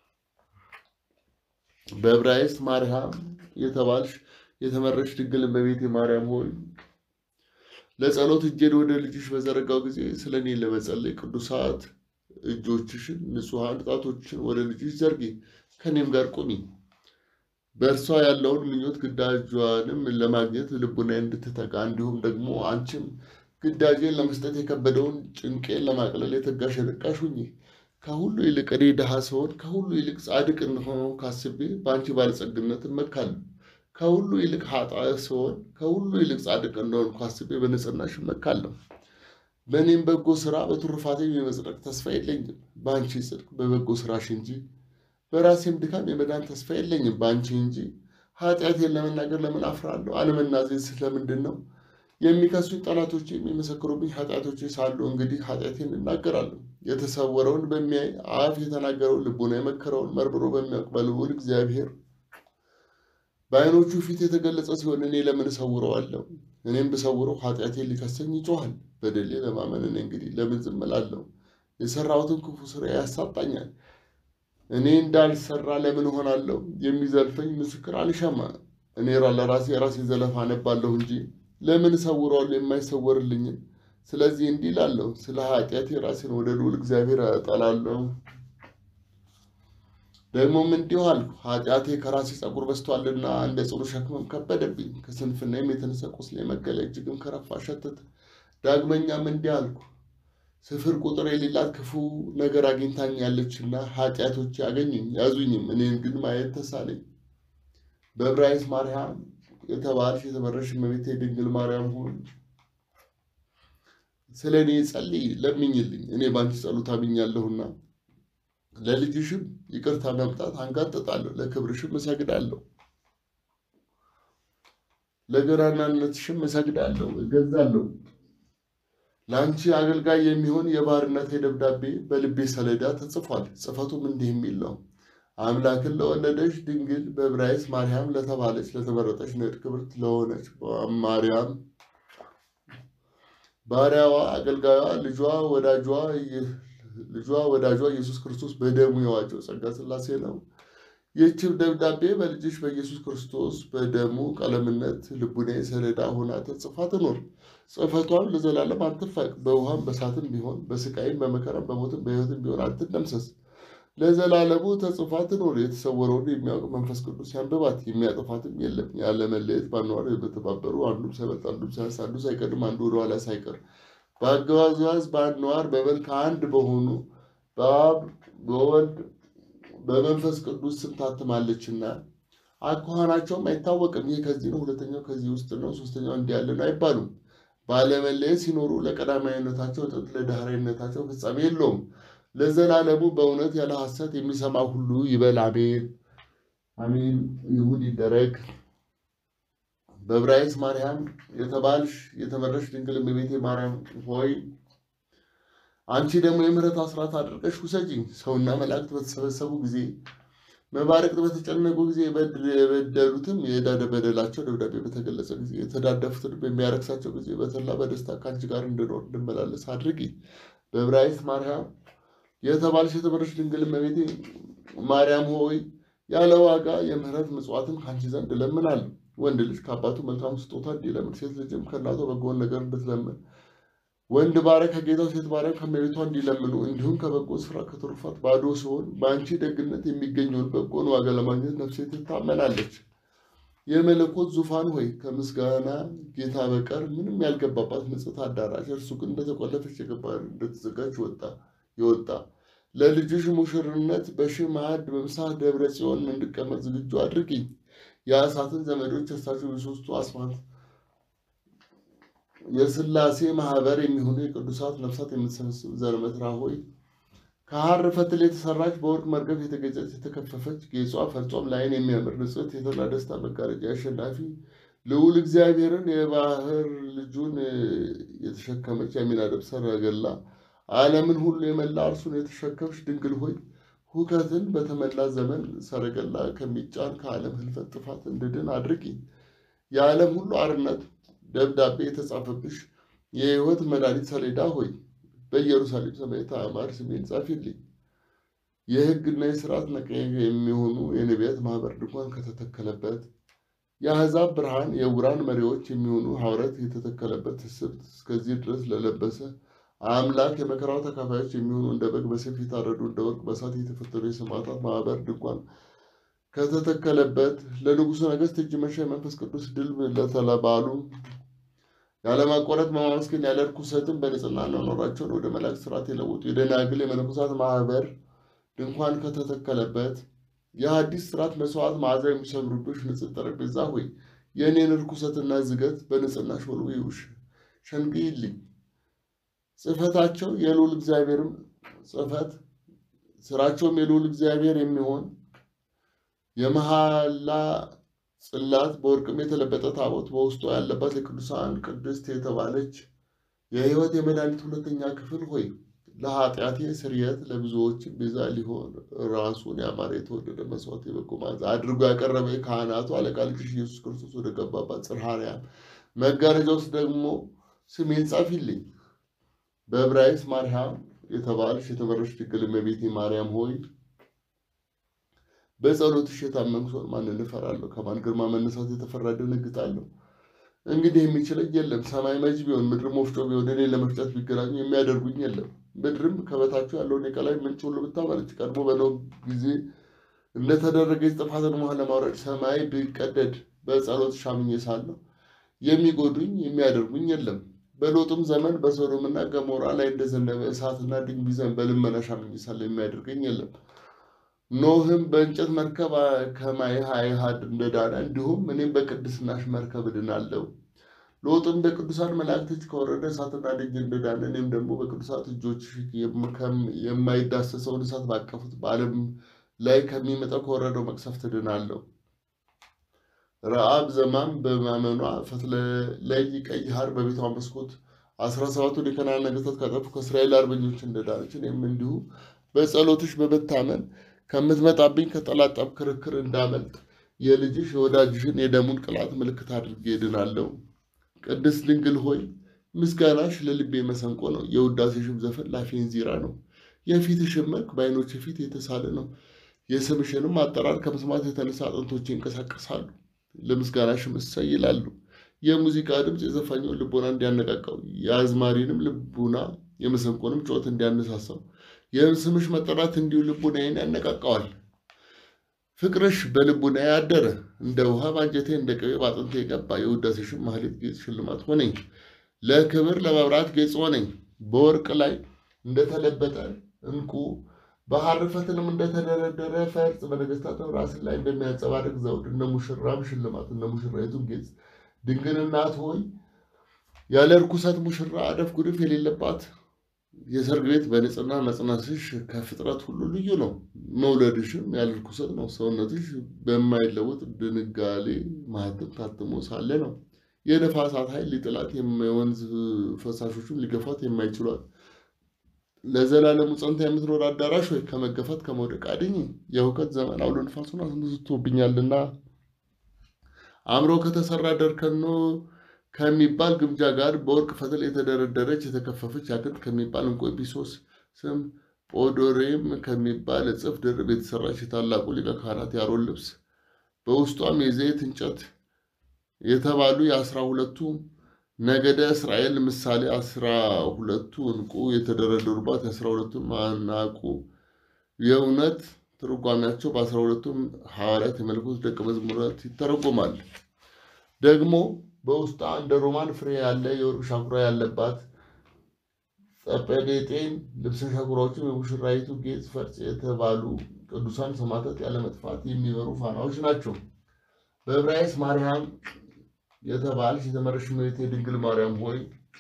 [SPEAKER 1] በዕብራይስጥ ማርያም የተባልሽ የተመረሽ ድንግል እመቤቴ ማርያም ሆይ ለጸሎት እጄን ወደ ልጅሽ በዘረጋው ጊዜ ስለ እኔ ለመጸለይ ቅዱሳት እጆችሽን ንጹሐን ጣቶችሽን ወደ ልጅሽ ዘርጊ፣ ከእኔም ጋር ቁሚ። በእርሷ ያለውን ምኞት ግዳጇንም ለማግኘት ልቡና እንድትተጋ እንዲሁም ደግሞ አንቺም ግዳጄን ለመስጠት የከበደውን ጭንቄን ለማቅለል የተጋሽ የነቃሽ ሁኚ። ከሁሉ ይልቅ እኔ ድሃ ስሆን ከሁሉ ይልቅ ጻድቅ እንደሆነ ካስቤ በአንቺ ባለጸግነት እመካለሁ። ከሁሉ ይልቅ ኃጥእ ስሆን ከሁሉ ይልቅ ጻድቅ እንደሆንኩ አስቤ በንጽሕናሽ እመካለሁ። በእኔም በጎ ስራ በትሩፋቴም የመጽደቅ ተስፋ የለኝም፣ በአንቺ ጽድቅ በበጎ ስራሽ እንጂ። በራሴም ድካም የመዳን ተስፋ የለኝም፣ በአንቺ እንጂ። ኃጢአቴን ለመናገር ለምን አፍራለሁ? አለመናዘዝ ስለምንድን ነው? የሚከሱኝ ጠላቶች የሚመሰክሩብኝ ኃጢአቶች ሳሉ እንግዲህ ኃጢአቴን እናገራለሁ። የተሰወረውን በሚያይ አፍ የተናገረውን ልቡና የመከረውን መርምሮ በሚያውቅ በልዑል እግዚአብሔር በዓይኖቹ ፊት የተገለጸ ሲሆን እኔ ለምን እሰውረዋለሁ? እኔም ብሰውረው ኃጢአቴን ሊከሰኝ ይጮኋል። በደሌ ለማመን እኔ እንግዲህ ለምን ዝም እላለሁ? የሰራሁትን ክፉ ስራ ያሳጣኛል። እኔ እንዳልሰራ ለምን እሆናለሁ? የሚዘልፈኝ ምስክር አልሻማ። እኔ ለራሴ የራሴ ዘለፋ አነባለሁ እንጂ ለምን እሰውረዋለሁ የማይሰወርልኝን? ስለዚህ እንዲህ እላለሁ፣ ስለ ኃጢአቴ ራሴን ወደ ልዑል እግዚአብሔር እጠላለሁ። ደግሞም እንዲሁ አልኩ፣ ኃጢአቴ ከራሴ ፀጉር በዝቷልና እንደ ጽኑ ሸክምም ከበደብኝ። ከስንፍናዬም የተነሳ ቁስሌ መገለ እጅግም ከረፋ ሸተተ። ዳግመኛም እንዲህ አልኩ፣ ስፍር ቁጥር የሌላት ክፉ ነገር አግኝታኛለችና ኃጢአቶቼ አገኙኝ ያዙኝም፣ እኔን ግን ማየት ተሳነኝ። በዕብራይስጥ ማርያም የተባልሽ የተመረሽ እመቤቴ ድንግል ማርያም ሆይ ስለ እኔ ጸልይ፣ ለምኝልኝ። እኔ በአንቺ ጸሎት አምኛለሁና ለልጅሽም ይቅርታ መምጣት አንጋጥጣለሁ፣ ለክብርሽም እሰግዳለሁ፣ ለገናናነትሽም እሰግዳለሁ፣ እገዛለሁ። ለአንቺ አገልጋይ የሚሆን የባርነቴ ደብዳቤ በልቤ ሰሌዳ ተጽፏል። ጽፈቱም እንዲህ የሚል ነው። አምላክን ለወለደች ድንግል በዕብራይስጥ ማርያም ለተባለች ለተመረጠች ንዕድ ክብርት ለሆነች ማርያም ባሪያዋ፣ አገልጋዩዋ፣ ልጇ፣ ወዳጇ ልጇ ወዳጇ ኢየሱስ ክርስቶስ በደሙ የዋጀው ጸጋ ሥላሴ ነው። ይህችም ደብዳቤ በልጅሽ በኢየሱስ ክርስቶስ በደሙ ቀለምነት ልቡኔ ሰሌዳ ሆና ተጽፋ ትኖር። ጽሕፈቷም ለዘላለም አትፋቅ። በውሃም በሳትም ቢሆን በስቃይም በመከራም በሞትም በሕይወትም ቢሆን አትደምሰስ። ለዘላለሙ ተጽፋ ትኖር። የተሰወረውን የሚያውቅ መንፈስ ቅዱስ ያንብባት፣ የሚያጠፋትም የለም። ያለ መለየት ባኗር በተባበሩ አንዱም ሳይበልጥ አንዱም ሳያንስ አንዱ ሳይቀድም አንዱ ወደኋላ ሳይቀር በአገዛዝ በአኗር በመልክ አንድ በሆኑ በአብ በወልድ በመንፈስ ቅዱስ ስም ታትማለችና አኳኋናቸውም አይታወቅም። ይህ ከዚህ ነው፣ ሁለተኛው ከዚህ ውስጥ ነው፣ ሶስተኛው እንዲህ ያለ ነው አይባሉም። ባለመለየት ሲኖሩ ለቀዳማዊነታቸው ጥንት ለዳህራዊነታቸው ፍጻሜ የለውም። ለዘላለሙ በእውነት ያለ ሐሰት የሚሰማ ሁሉ ይበል አሜን። አሜን ይሁን ይደረግ። በዕብራይስጥ ማርያም የተባልሽ የተመረሽ ድንግል እመቤቴ ማርያም ሆይ አንቺ ደግሞ የምሕረት አስራት አድርገሽ ውሰጂኝ። ሰውና መላእክት በተሰበሰቡ ጊዜ መባረቅት በተጨነቁ ጊዜ የበደሉትም የዕዳ በደላቸው ደብዳቤ በተገለጸ ጊዜ የተዳደፉትን በሚያረክሳቸው ጊዜ በተላ በደስታ ከአንቺ ጋር እንድኖር እንድመላለስ አድርጊ። በዕብራይስጥ ማርያም የተባልሽ የተመረሽ ድንግል እመቤቴ ማርያም ሆይ ያለ ዋጋ የምሕረት ምጽዋትን ከአንቺ ዘንድ እለምናለሁ። ወንድ ልጅ ከአባቱ መልካም ስጦታ እንዲለምን፣ ሴት ልጅም ከእናቷ በጎን ነገር እንድትለምን፣ ወንድ ባሪያ ከጌታው፣ ሴት ባሪያ ከእመቤቷ እንዲለምኑ፣ እንዲሁም ከበጎ ስራ ከትሩፋት ባዶ ሲሆን በአንቺ ደግነት የሚገኘውን በጎን ዋጋ ለማግኘት ነፍሴ ትታመናለች። የመለኮት ዙፋን ሆይ ከምስጋና ጌታ በቀር ምንም ያልገባባት ንጽሕት አዳራሽ እርሱ ግን እንደተቆለፈች የገባ እንደተዘጋጅ ወጣ የወጣ ለልጅሽ ሙሽርነት በሺህ ማዕድ በምሳህ ደብረ ጽዮን እንድቀመጥ ዝግጁ አድርጊኝ። የእሳትን ዘመዶች እሳቸው የሦስቱ አስማት የሥላሴ ማህበር የሚሆኑ የቅዱሳት ነፍሳት የምትሰበስብ ዘርመትራ ሆይ ከሐር ፈትል የተሰራች በወርቅ መርገፍ የተገጨች የተከፈፈች ጌጿ ፈርጾም ለዓይን የሚያምር ንጽሕት የተድላ ደስታ መጋረጃ አሸናፊ ልዑል እግዚአብሔርን የባህር ልጁን የተሸከመች የሚናደብ ሰረገላ ዓለምን ሁሉ የመላ እርሱን የተሸከምሽ ድንግል ሆይ ሁከትን በተመላ ዘመን ሰረገላ ከሚጫን ከዓለም ህልፈት ጥፋት እንድድን አድርጊ። የዓለም ሁሉ አርነት ደብዳቤ የተጻፈብሽ የሕይወት መድኃኒት ሰሌዳ ሆይ በኢየሩሳሌም ሰማያዊት አዕማድ ስሜን ጻፊልኝ። የሕግና የሥርዓት ነቀኛ የሚሆኑ የነቢያት ማኅበር ድንኳን ከተተከለበት የአሕዛብ ብርሃን የዕውራን መሪዎች የሚሆኑ ሐዋርያት የተተከለበት ትስብት እስከዚህ ድረስ ለለበሰ አምላክ የመከራው ተካፋዮች የሚሆኑ እንደ በግ በሰይፍ የታረዱ እንደ ወርቅ በእሳት የተፈተኑ የሰማዕታት ማኅበር ድንኳን ከተተከለበት ለንጉሡ ነገሥት እጅ መንሻ የመንፈስ ቅዱስ ድል ለተባሉ ያለማቋረጥ በማመስገን ያለ ርኩሰትን በንጽሕና አኗኗራቸውን ወደ መላእክት ሥርዓት የለወጡ የደናግል የመነኮሳት ማኅበር ድንኳን ከተተከለበት የሐዲስ ሥርዓት መሥዋዕት መዓዛ የሚሰምሩብሽ ንጽሕት ጠረጴዛ ሆይ የእኔን ርኩሰትና ዝገት በንጽሕናሽ ወልውይውሽ ሸንግይልኝ። ጽሕፈታቸው የልዑል እግዚአብሔርም ጽሕፈት ስራቸውም የልዑል እግዚአብሔር የሚሆን የመሐላ ጽላት በወርቅም የተለበጠ ታቦት በውስጡ ያለባት የቅዱሳን ቅድስት የተባለች የሕይወት የመድኃኒት ሁለተኛ ክፍል ሆይ ለኃጢአቴ ስርየት ለብዙዎችም ቤዛ ሊሆን ራሱን ያማረ የተወደደ መስዋዕት የበጎ መዓዛ አድርጎ ያቀረበ የካህናቱ አለቃ ልጅሽ ኢየሱስ ክርስቶስ ወደ ገባባት ጽርሐ አርያም መጋረጃ ውስጥ ደግሞ ስሜን ጻፊልኝ። በዕብራይስጥ ማርያም የተባልሽ የተመረሽ ድንግል እመቤቴ ማርያም ሆይ በጸሎትሽ የታመንኩ ሰውን ማንን እፈራለሁ? ከማን ግርማ መነሳት የተፈራ ደነግጣለሁ? እንግዲህ የሚችለኝ የለም። ሰማይ መጅ ቢሆን ምድርም ወፍጮ ቢሆን እኔ ለመፍጨት ቢገናኙ የሚያደርጉኝ የለም። ምድርም ከበታችሁ ያለውን የቀላይ ምንጭ ሁሉ ብታመነጭ ቀድሞ በኖኅ ጊዜ እንደተደረገች ጥፋትን ውሃ ለማውረድ ሰማይ ቢቀደድ በጸሎት ሻምኜ ሳለሁ የሚጎዱኝ የሚያደርጉኝ የለም። በሎጥም ዘመን በሶዶምና ገሞራ ላይ እንደዘነበ እሳትና ድኝ ቢዘንብ በልመና ሻምኜ ሳለሁ የሚያደርገኝ የለም። ኖህም በእንጨት መርከብ ከማየ ሀይሃድ እንደዳነ እንዲሁም እኔም በቅድስናሽ መርከብ እድናለሁ። ሎጥም በቅዱሳን መላእክት እጅ ከወረደ እሳትና ድኝ እንደዳነ እኔም ደግሞ በቅዱሳት እጆች የማይዳሰሰውን እሳት ባቀፉት በዓለም ላይ ከሚመጣው ከወረደው መቅሰፍት እድናለሁ። ረአብ ዘማም በማመኗ ፈትለይ ቀይ ሐር በቤቷ መስኮት አስራ ሰባቱን የከነዓን ነገሥታት ካጠፉ ከእስራኤል አርበኞች እንደዳነች እኔም እንዲሁ በጸሎትሽ በመታመን ከምትመጣብኝ ከጠላት ጠብ ክርክር እንዳመልጥ የልጅሽ የወዳጅሽን የደሙን ቅላት ምልክት አድርጌ እድናለሁ። ቅድስት ድንግል ሆይ ምስጋናሽ ለልቤ መሰንቆ ነው፣ የውዳሴሽም ዘፈን ላፌ እንዚራ ነው። የፊትሽም መልክ በዓይኖች ፊት የተሳለ ነው። የስምሽንም አጠራር ከመስማት የተነሳ አጥንቶቼ ይንቀሳቀሳሉ፣ ለምስጋናሽም እሰይ ይላሉ። የሙዚቃ ድምፅ የዘፋኙን ልቦና እንዲያነቃቃው፣ የአዝማሪንም ልቡና የመሰንቆንም ጩኸት እንዲያነሳሳው የስምሽ መጠራት እንዲሁ ልቡናዬን ያነቃቃዋል። ፍቅርሽ በልቡናዬ አደረ፣ እንደ ውሃ በአንጀቴ እንደ ቅቤ በአጥንቴ የገባ። የውዳሴሽን ማህሌት ጌጥ ሽልማት ሆነኝ፣ ለክብር ለመብራት ጌጥ ሆነኝ። በወርቅ ላይ እንደተለበጠ ዕንቁ በሐር ፈትልም እንደተደረደረ ፈርጥ በነገሥታትም ራስ ላይ እንደሚያንጸባርቅ ዘውድ እነ ሙሽራም ሽልማት እነ ሙሽራይቱም ጌጥ ድንግል እናት ሆይ ያለ እርኩሰት ሙሽራ አደፍ ጉድፍ የሌለባት የሰርግ ቤት በንጽህና መጽናትሽ ከፍጥረት ሁሉ ልዩ ነው። መውለድሽም ያለ እርኩሰት ነው። ሰውነትሽ በማይለወጥ ድንጋሌ ማህተም ታትሞ ሳለ ነው። የነፋሳት ኃይል ሊጥላት የወንዝ ፈሳሾቹን ሊገፋት የማይችሏት ለዘላለሙ ጸንታ የምትኖር አዳራሽ ወይ ከመገፋት ከመውደቅ አድኝ። የሁከት ዘመን አውሎ ንፋሱን አስነስቶብኛልና አምሮ ከተሰራ ደርከኖ ከሚባል ግምጃ ጋር በወርቅ ፈትል የተደረደረች የተከፈፈች ያክንት ከሚባል እንቆ ቢሶስ ስም ጶዶሬም ከሚባል እጽፍ ድርብ የተሰራች የታላቁ ሊቀ ካህናት የአሮን ልብስ በውስጧም የዘይት እንጨት የተባሉ የአስራ ሁለቱ ነገደ እስራኤል ምሳሌ አስራ ሁለቱ እንቁ የተደረደሩባት የአስራ ሁለቱ ማናቁ የእውነት ትርጓሜያቸው በአስራ ሁለቱም ሐዋርያት የመለኮት ደቀ መዝሙራት ይተረጎማል። ደግሞ በውስጧ እንደ ሮማን ፍሬ ያለ የወርቅ ሻኩራ ያለባት ጸጰዴጤን ልብሰ ሻኩራዎችም የሙሽራይቱ ጌጥ ፈርጥ የተባሉ ቅዱሳን ሰማዕታት ያለመጥፋት የሚበሩ ፋናዎች ናቸው። በዕብራይስጥ ማርያም የተባልሽ የተመረሽ እመቤቴ ድንግል ማርያም ሆይ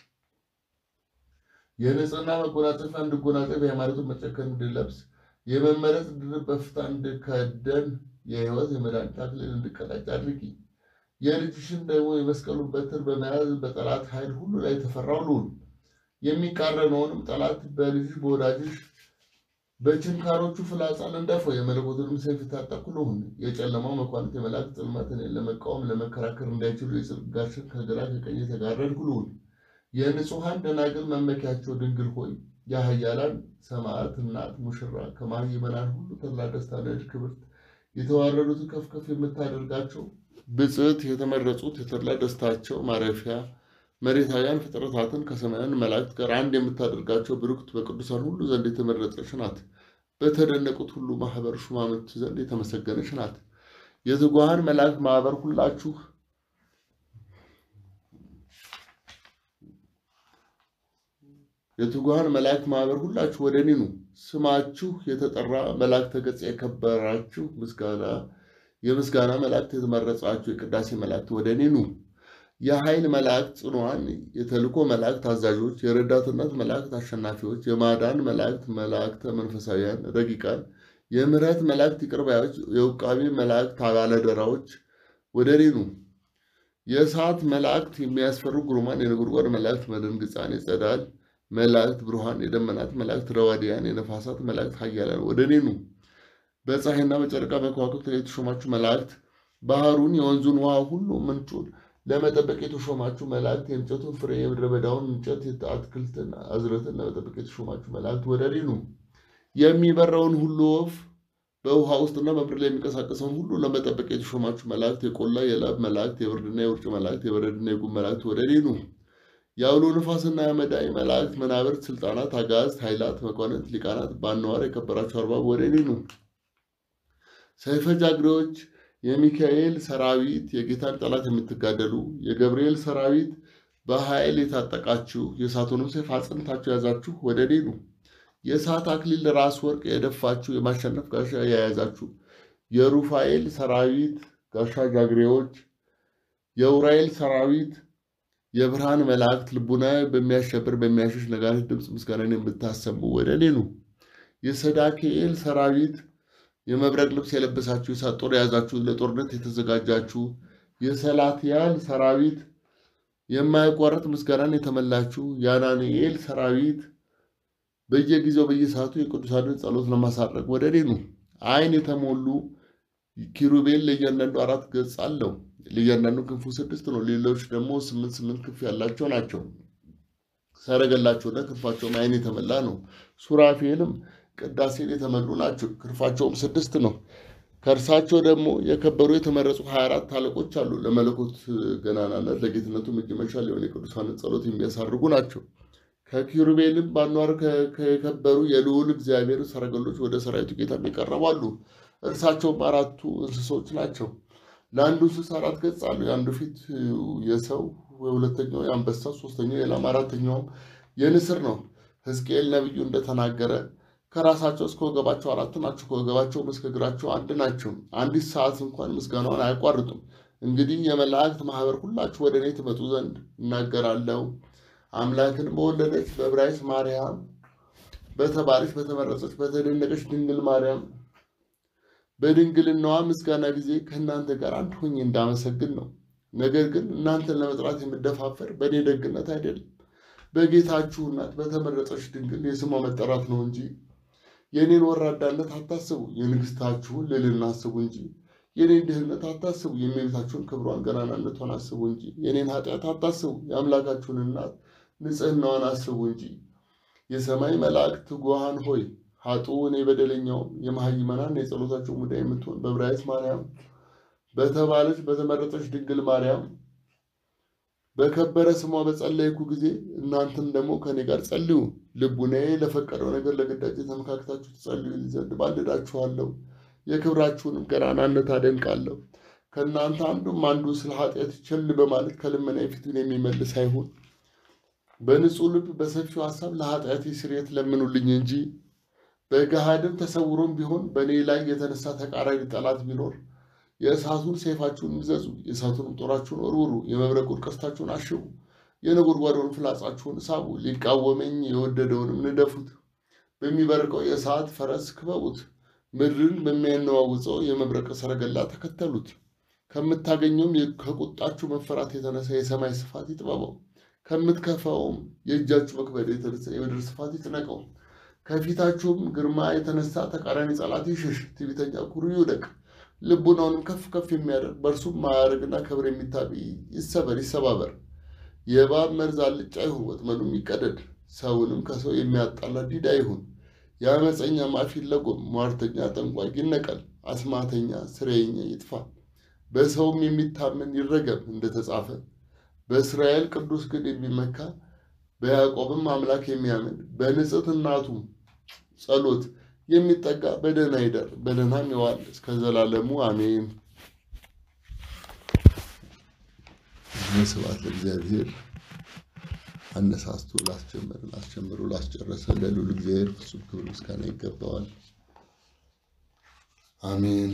[SPEAKER 1] የንጽህና መጎናጸፊያ እንድጎናጸፍ የሃይማኖትን መጨከን እንድለብስ የመመረጥ ድርብ በፍታ እንድከደን የሕይወት የመድኃኒት አክሊል እንድቀዳጅ አድርጊ። የልጅሽን ደግሞ የመስቀሉን በትር በመያዝ በጠላት ኃይል ሁሉ ላይ ተፈራው ልሁን። የሚቃረነውንም ጠላት በልጅሽ በወዳጅሽ በችንካሮቹ ፍላጻን እንደፈው የመለኮቱንም ሰይፍ የታጠቅኩ ልሁን። የጨለማው መኳንንት የመላእክት ጽልመትን ለመቃወም ለመከራከር እንዳይችሉ የጽድቅ ጋሻን ከግራ ከቀኝ የተጋረድኩ ልሁን። የንጹሐን ደናግል መመኪያቸው ድንግል ሆይ የኃያላን ሰማዕት እናት ሙሽራ ከማህበራን ሁሉ ተድላ ደስታ ነድ ክብርት የተዋረዱትን ከፍ ከፍ የምታደርጋቸው ብጽዕት የተመረጹት የተድላ ደስታቸው ማረፊያ መሬታውያን ፍጥረታትን ከሰማያን መላእክት ጋር አንድ የምታደርጋቸው ብሩክት በቅዱሳን ሁሉ ዘንድ የተመረጠች ናት። በተደነቁት ሁሉ ማህበር ሹማምንት ዘንድ የተመሰገነች ናት። የትጉሃን መላእክት ማህበር ሁላችሁ የትጉሃን መላእክት ማህበር ሁላችሁ ወደ እኔ ኑ። ስማችሁ የተጠራ መላእክተ ገጽ የከበራችሁ ምስጋና የምስጋና መላእክት የተመረጻችሁ የቅዳሴ መላእክት ወደ እኔ ኑ። የኃይል መላእክት ጽኑዓን፣ የተልእኮ መላእክት አዛዦች፣ የረዳትነት መላእክት አሸናፊዎች፣ የማዳን መላእክት መላእክተ መንፈሳውያን ረቂቃን፣ የምሕረት መላእክት ይቅር ባዮች፣ የውቃቢ መላእክት ባለደራዎች ወደ እኔ ኑ። የእሳት መላእክት የሚያስፈሩ ግሩማን፣ የነጎድጓድ መላእክት መደንግጻን፣ የጸዳል መላእክት ብሩሃን፣ የደመናት መላእክት ረዋዲያን፣ የነፋሳት መላእክት ኃያላን ወደ እኔ ኑ። በፀሐይና በጨረቃ በከዋክብት ላይ የተሾማችሁ መላእክት ባህሩን የወንዙን ውሃ ሁሉ ምንጩን ለመጠበቅ የተሾማችሁ መላእክት የእንጨቱን ፍሬ የምድረ በዳውን እንጨት አትክልትን አዝረትን ለመጠበቅ የተሾማችሁ መላእክት ወደ እኔ ኑ። የሚበረውን ሁሉ ወፍ በውሃ ውስጥና በምድር ላይ የሚንቀሳቀሰውን ሁሉ ለመጠበቅ የተሾማችሁ መላእክት የቆላ የላብ መላእክት የብርድና የውርጭ መላእክት የበረድና የጉም መላእክት ወደ እኔ ኑ። የአውሎ ንፋስና የመዳይ መላእክት መናብርት፣ ስልጣናት፣ አጋዕዝት፣ ኃይላት፣ መኳንንት፣ ሊቃናት በአነዋር የከበራችሁ አርባብ ወደ እኔ ኑ። ሰይፈ ጃግሬዎች የሚካኤል ሰራዊት የጌታን ጠላት የምትጋደሉ የገብርኤል ሰራዊት በኃይል የታጠቃችሁ የእሳቱንም ሰይፍ አጽንታችሁ የያዛችሁ ወደ እኔ ኑ። የእሳት አክሊል ራስ ወርቅ የደፋችሁ የማሸነፍ ጋሻ የያዛችሁ የሩፋኤል ሰራዊት ጋሻ ጃግሬዎች የኡራኤል ሰራዊት የብርሃን መላእክት ልቡና በሚያሸብር በሚያሸሽ ነጋሪት ድምፅ ምስጋናን የምታሰሙ ወደ እኔ ኑ። የሰዳክኤል ሰራዊት የመብረቅ ልብስ የለበሳችሁ የእሳት ጦር የያዛችሁ ለጦርነት የተዘጋጃችሁ የሰላትያል ሰራዊት የማያቋርጥ ምስጋናን የተመላችሁ የአናንኤል ሰራዊት በየጊዜው በየሰዓቱ የቅዱሳንን ጸሎት ለማሳረግ ወደ እኔ ኑ። ዓይን የተሞሉ ኪሩቤል ለእያንዳንዱ አራት ገጽ አለው። ለእያንዳንዱ ክንፉ ስድስት ነው። ሌሎች ደግሞ ስምንት ስምንት ክንፍ ያላቸው ናቸው። ሰረገላቸውና ክንፋቸውም ዓይን የተመላ ነው። ሱራፌልም ቅዳሴን የተመሉ ናቸው። ክንፋቸውም ስድስት ነው። ከእርሳቸው ደግሞ የከበሩ የተመረጹ ሀያ አራት አለቆች አሉ። ለመለኮት ገናናነት ለጌትነቱ እጅ መንሻ ሊሆን የቅዱሳንን ጸሎት የሚያሳርጉ ናቸው። ከኪሩቤልም ባኗር ከከበሩ የልዑል እግዚአብሔር ሰረገሎች ወደ ሰራዊቱ ጌታ ይቀርባሉ። እርሳቸውም አራቱ እንስሶች ናቸው። ለአንዱ እንስሳ አራት ገጽ አሉ። የአንዱ ፊት የሰው የሁለተኛው የአንበሳ ሶስተኛው የላም አራተኛውም የንስር ነው። ሕዝቅኤል ነቢዩ እንደተናገረ ከራሳቸው እስከ ወገባቸው አራት ናቸው፣ ከወገባቸውም እስከ እግራቸው አንድ ናቸው። አንዲት ሰዓት እንኳን ምስጋናውን አያቋርጡም። እንግዲህ የመላእክት ማህበር ሁላችሁ ወደ እኔ ትመጡ ዘንድ እናገራለሁ። አምላክን በወለደች በዕብራይስጥ ማርያም በተባለች በተመረጠች በተደነቀች ድንግል ማርያም በድንግልናዋ ምስጋና ጊዜ ከእናንተ ጋር አንድ ሆኜ እንዳመሰግን ነው። ነገር ግን እናንተን ለመጥራት የምደፋፈር በእኔ ደግነት አይደለም፣ በጌታችሁ እናት በተመረጠች ድንግል የስሟ መጠራት ነው እንጂ የእኔን ወራዳነት አታስቡ፣ የንግሥታችሁን ልዕልና አስቡ እንጂ የኔን ድህነት አታስቡ፣ የእመቤታችሁን ክብሯን ገናናነቷን አስቡ እንጂ የኔን ኃጢአት አታስቡ፣ የአምላካችሁን እናት ንጽሕናዋን አስቡ እንጂ። የሰማይ መላእክት ትጉሃን ሆይ ሀጡ እኔ በደለኛውም የመሃይመናን የጸሎታቸው ሙዳይ የምትሆን በዕብራይስጥ ማርያም በተባለች በተመረጠች ድንግል ማርያም በከበረ ስሟ በጸለይኩ ጊዜ እናንተም ደግሞ ከእኔ ጋር ጸልዩ። ልቡናዬ ለፈቀደው ነገር ለግዳጅ ተመካክታችሁ ትጸልዩ ዘንድ ባልዳችኋለሁ። የክብራችሁንም ገናናነት አደንቃለሁ። ከእናንተ አንዱም አንዱ ስለ ኃጢአት ቸል በማለት ከልመና ፊቱን የሚመልስ አይሁን። በንጹሕ ልብ በሰፊው ሀሳብ ለኃጢአቴ ስርየት ለምኑልኝ እንጂ በገሃድም ተሰውሮም ቢሆን በእኔ ላይ የተነሳ ተቃራኒ ጠላት ቢኖር የእሳቱን ሰይፋችሁን ይዘዙ፣ የእሳቱንም ጦራችሁን ወርውሩ፣ የመብረቁን ቀስታችሁን አሽቡ፣ የነጎድጓዶን ፍላጻችሁን ሳቡ። ሊቃወመኝ የወደደውንም ንደፉት፣ በሚበርቀው የእሳት ፈረስ ክበቡት፣ ምድርን በሚያነዋውፀው የመብረቅ ሰረገላ ተከተሉት። ከምታገኘውም ከቁጣችሁ መፈራት የተነሳ የሰማይ ስፋት ይጥበበው፣ ከምትከፋውም የእጃችሁ መክበድ የተነሳ የምድር ስፋት ይጭነቀው። ከፊታችሁም ግርማ የተነሳ ተቃራኒ ጠላት ይሽሽ፣ ትዕቢተኛ ኩሩ ይውደቅ። ልቡናውንም ከፍ ከፍ የሚያደርግ በእርሱም ማዕረግና ክብር የሚታበይ ይሰበር ይሰባበር። የእባብ መርዝ አልጫ ይሁን፣ ወጥመዱም ይቀደድ። ሰውንም ከሰው የሚያጣላ ዲዳ ይሁን። የአመፀኛ አፍ ይለጎም፣ ሟርተኛ ጠንቋይ ይነቀል፣ አስማተኛ ስሬኛ ይጥፋ። በሰውም የሚታመን ይረገም እንደተጻፈ። በእስራኤል ቅዱስ ግን የሚመካ በያዕቆብም አምላክ የሚያምን በንጽሕት እናቱ ጸሎት የሚጠጋ በደህና ይደር በደህናም ይዋል እስከ ዘላለሙ አሜን። ስብሐት ለእግዚአብሔር። አነሳስቶ ላስጀመረ ላስጀምሮ ላስጨረሰ ለልዑል እግዚአብሔር ፍጹም ክብር ምስጋና ይገባዋል። አሜን።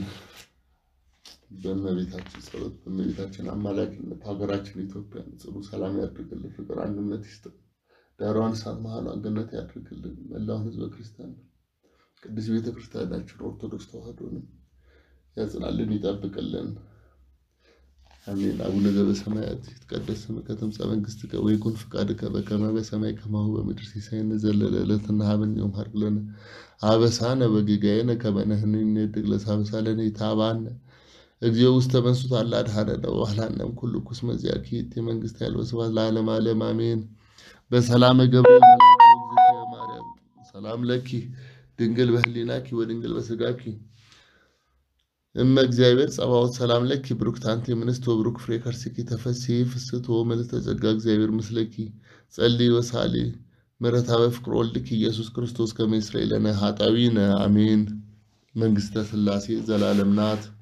[SPEAKER 1] በእመቤታችን ጸሎት በእመቤታችን አማላጅነት ሀገራችን ኢትዮጵያን ጽኑ ሰላም ያድርግልን፣ ፍቅር አንድነት ይስጥ፣ ዳሯን እሳት መሃሏን ገነት ያድርግልን። መላውን ሕዝበ ክርስቲያን ቅዱስ ቤተ ክርስቲያናችን ኦርቶዶክስ ተዋሕዶንም ያጽናልን፣ ይጠብቅልን። አሜን። አቡነ ዘበሰማያት ይትቀደስ ስምከ ትምጻእ መንግሥትከ ወይኩን ፍቃድከ በከመ በሰማይ ከማሁ በምድር ሲሳየነ ዘለለ ዕለትነ ሀበነ ዮም ሀብ ለነ አበሳነ ወጌጋየነ ከመ ንሕነኒ ንኅድግ ለዘአበሳለነ ኢታብአነ እግዚኦ ውስተ መንሱት አላ አድኃነነ ወባልሐነ እምኩሉ ኩስ መዚአኪ ይእቲ መንግሥት ኃይል ወስብሐት ለዓለመ ዓለም አሜን። በሰላመ ገብርኤል መልአክ እግዝእትየ ማርያም ሰላም ለኪ ድንግል በህሊናኪ ወድንግል በስጋኪ እመ እግዚአብሔር ጸባኦት ሰላም ለኪ ብሩክት አንቲ እምንስት ወብሩክ ፍሬ ከርሥኪ ተፈሥሒ ፍስሕት ወምልዕተ ጸጋ እግዚአብሔር ምስለኪ ጸልዪ ወሳሊ ምሕረታ በፍቅር ወልድኪ ኢየሱስ ክርስቶስ ከመ ይስረይ ለነ ኃጣውኢነ አሜን። መንግሥተ ሥላሴ ዘላለም ናት።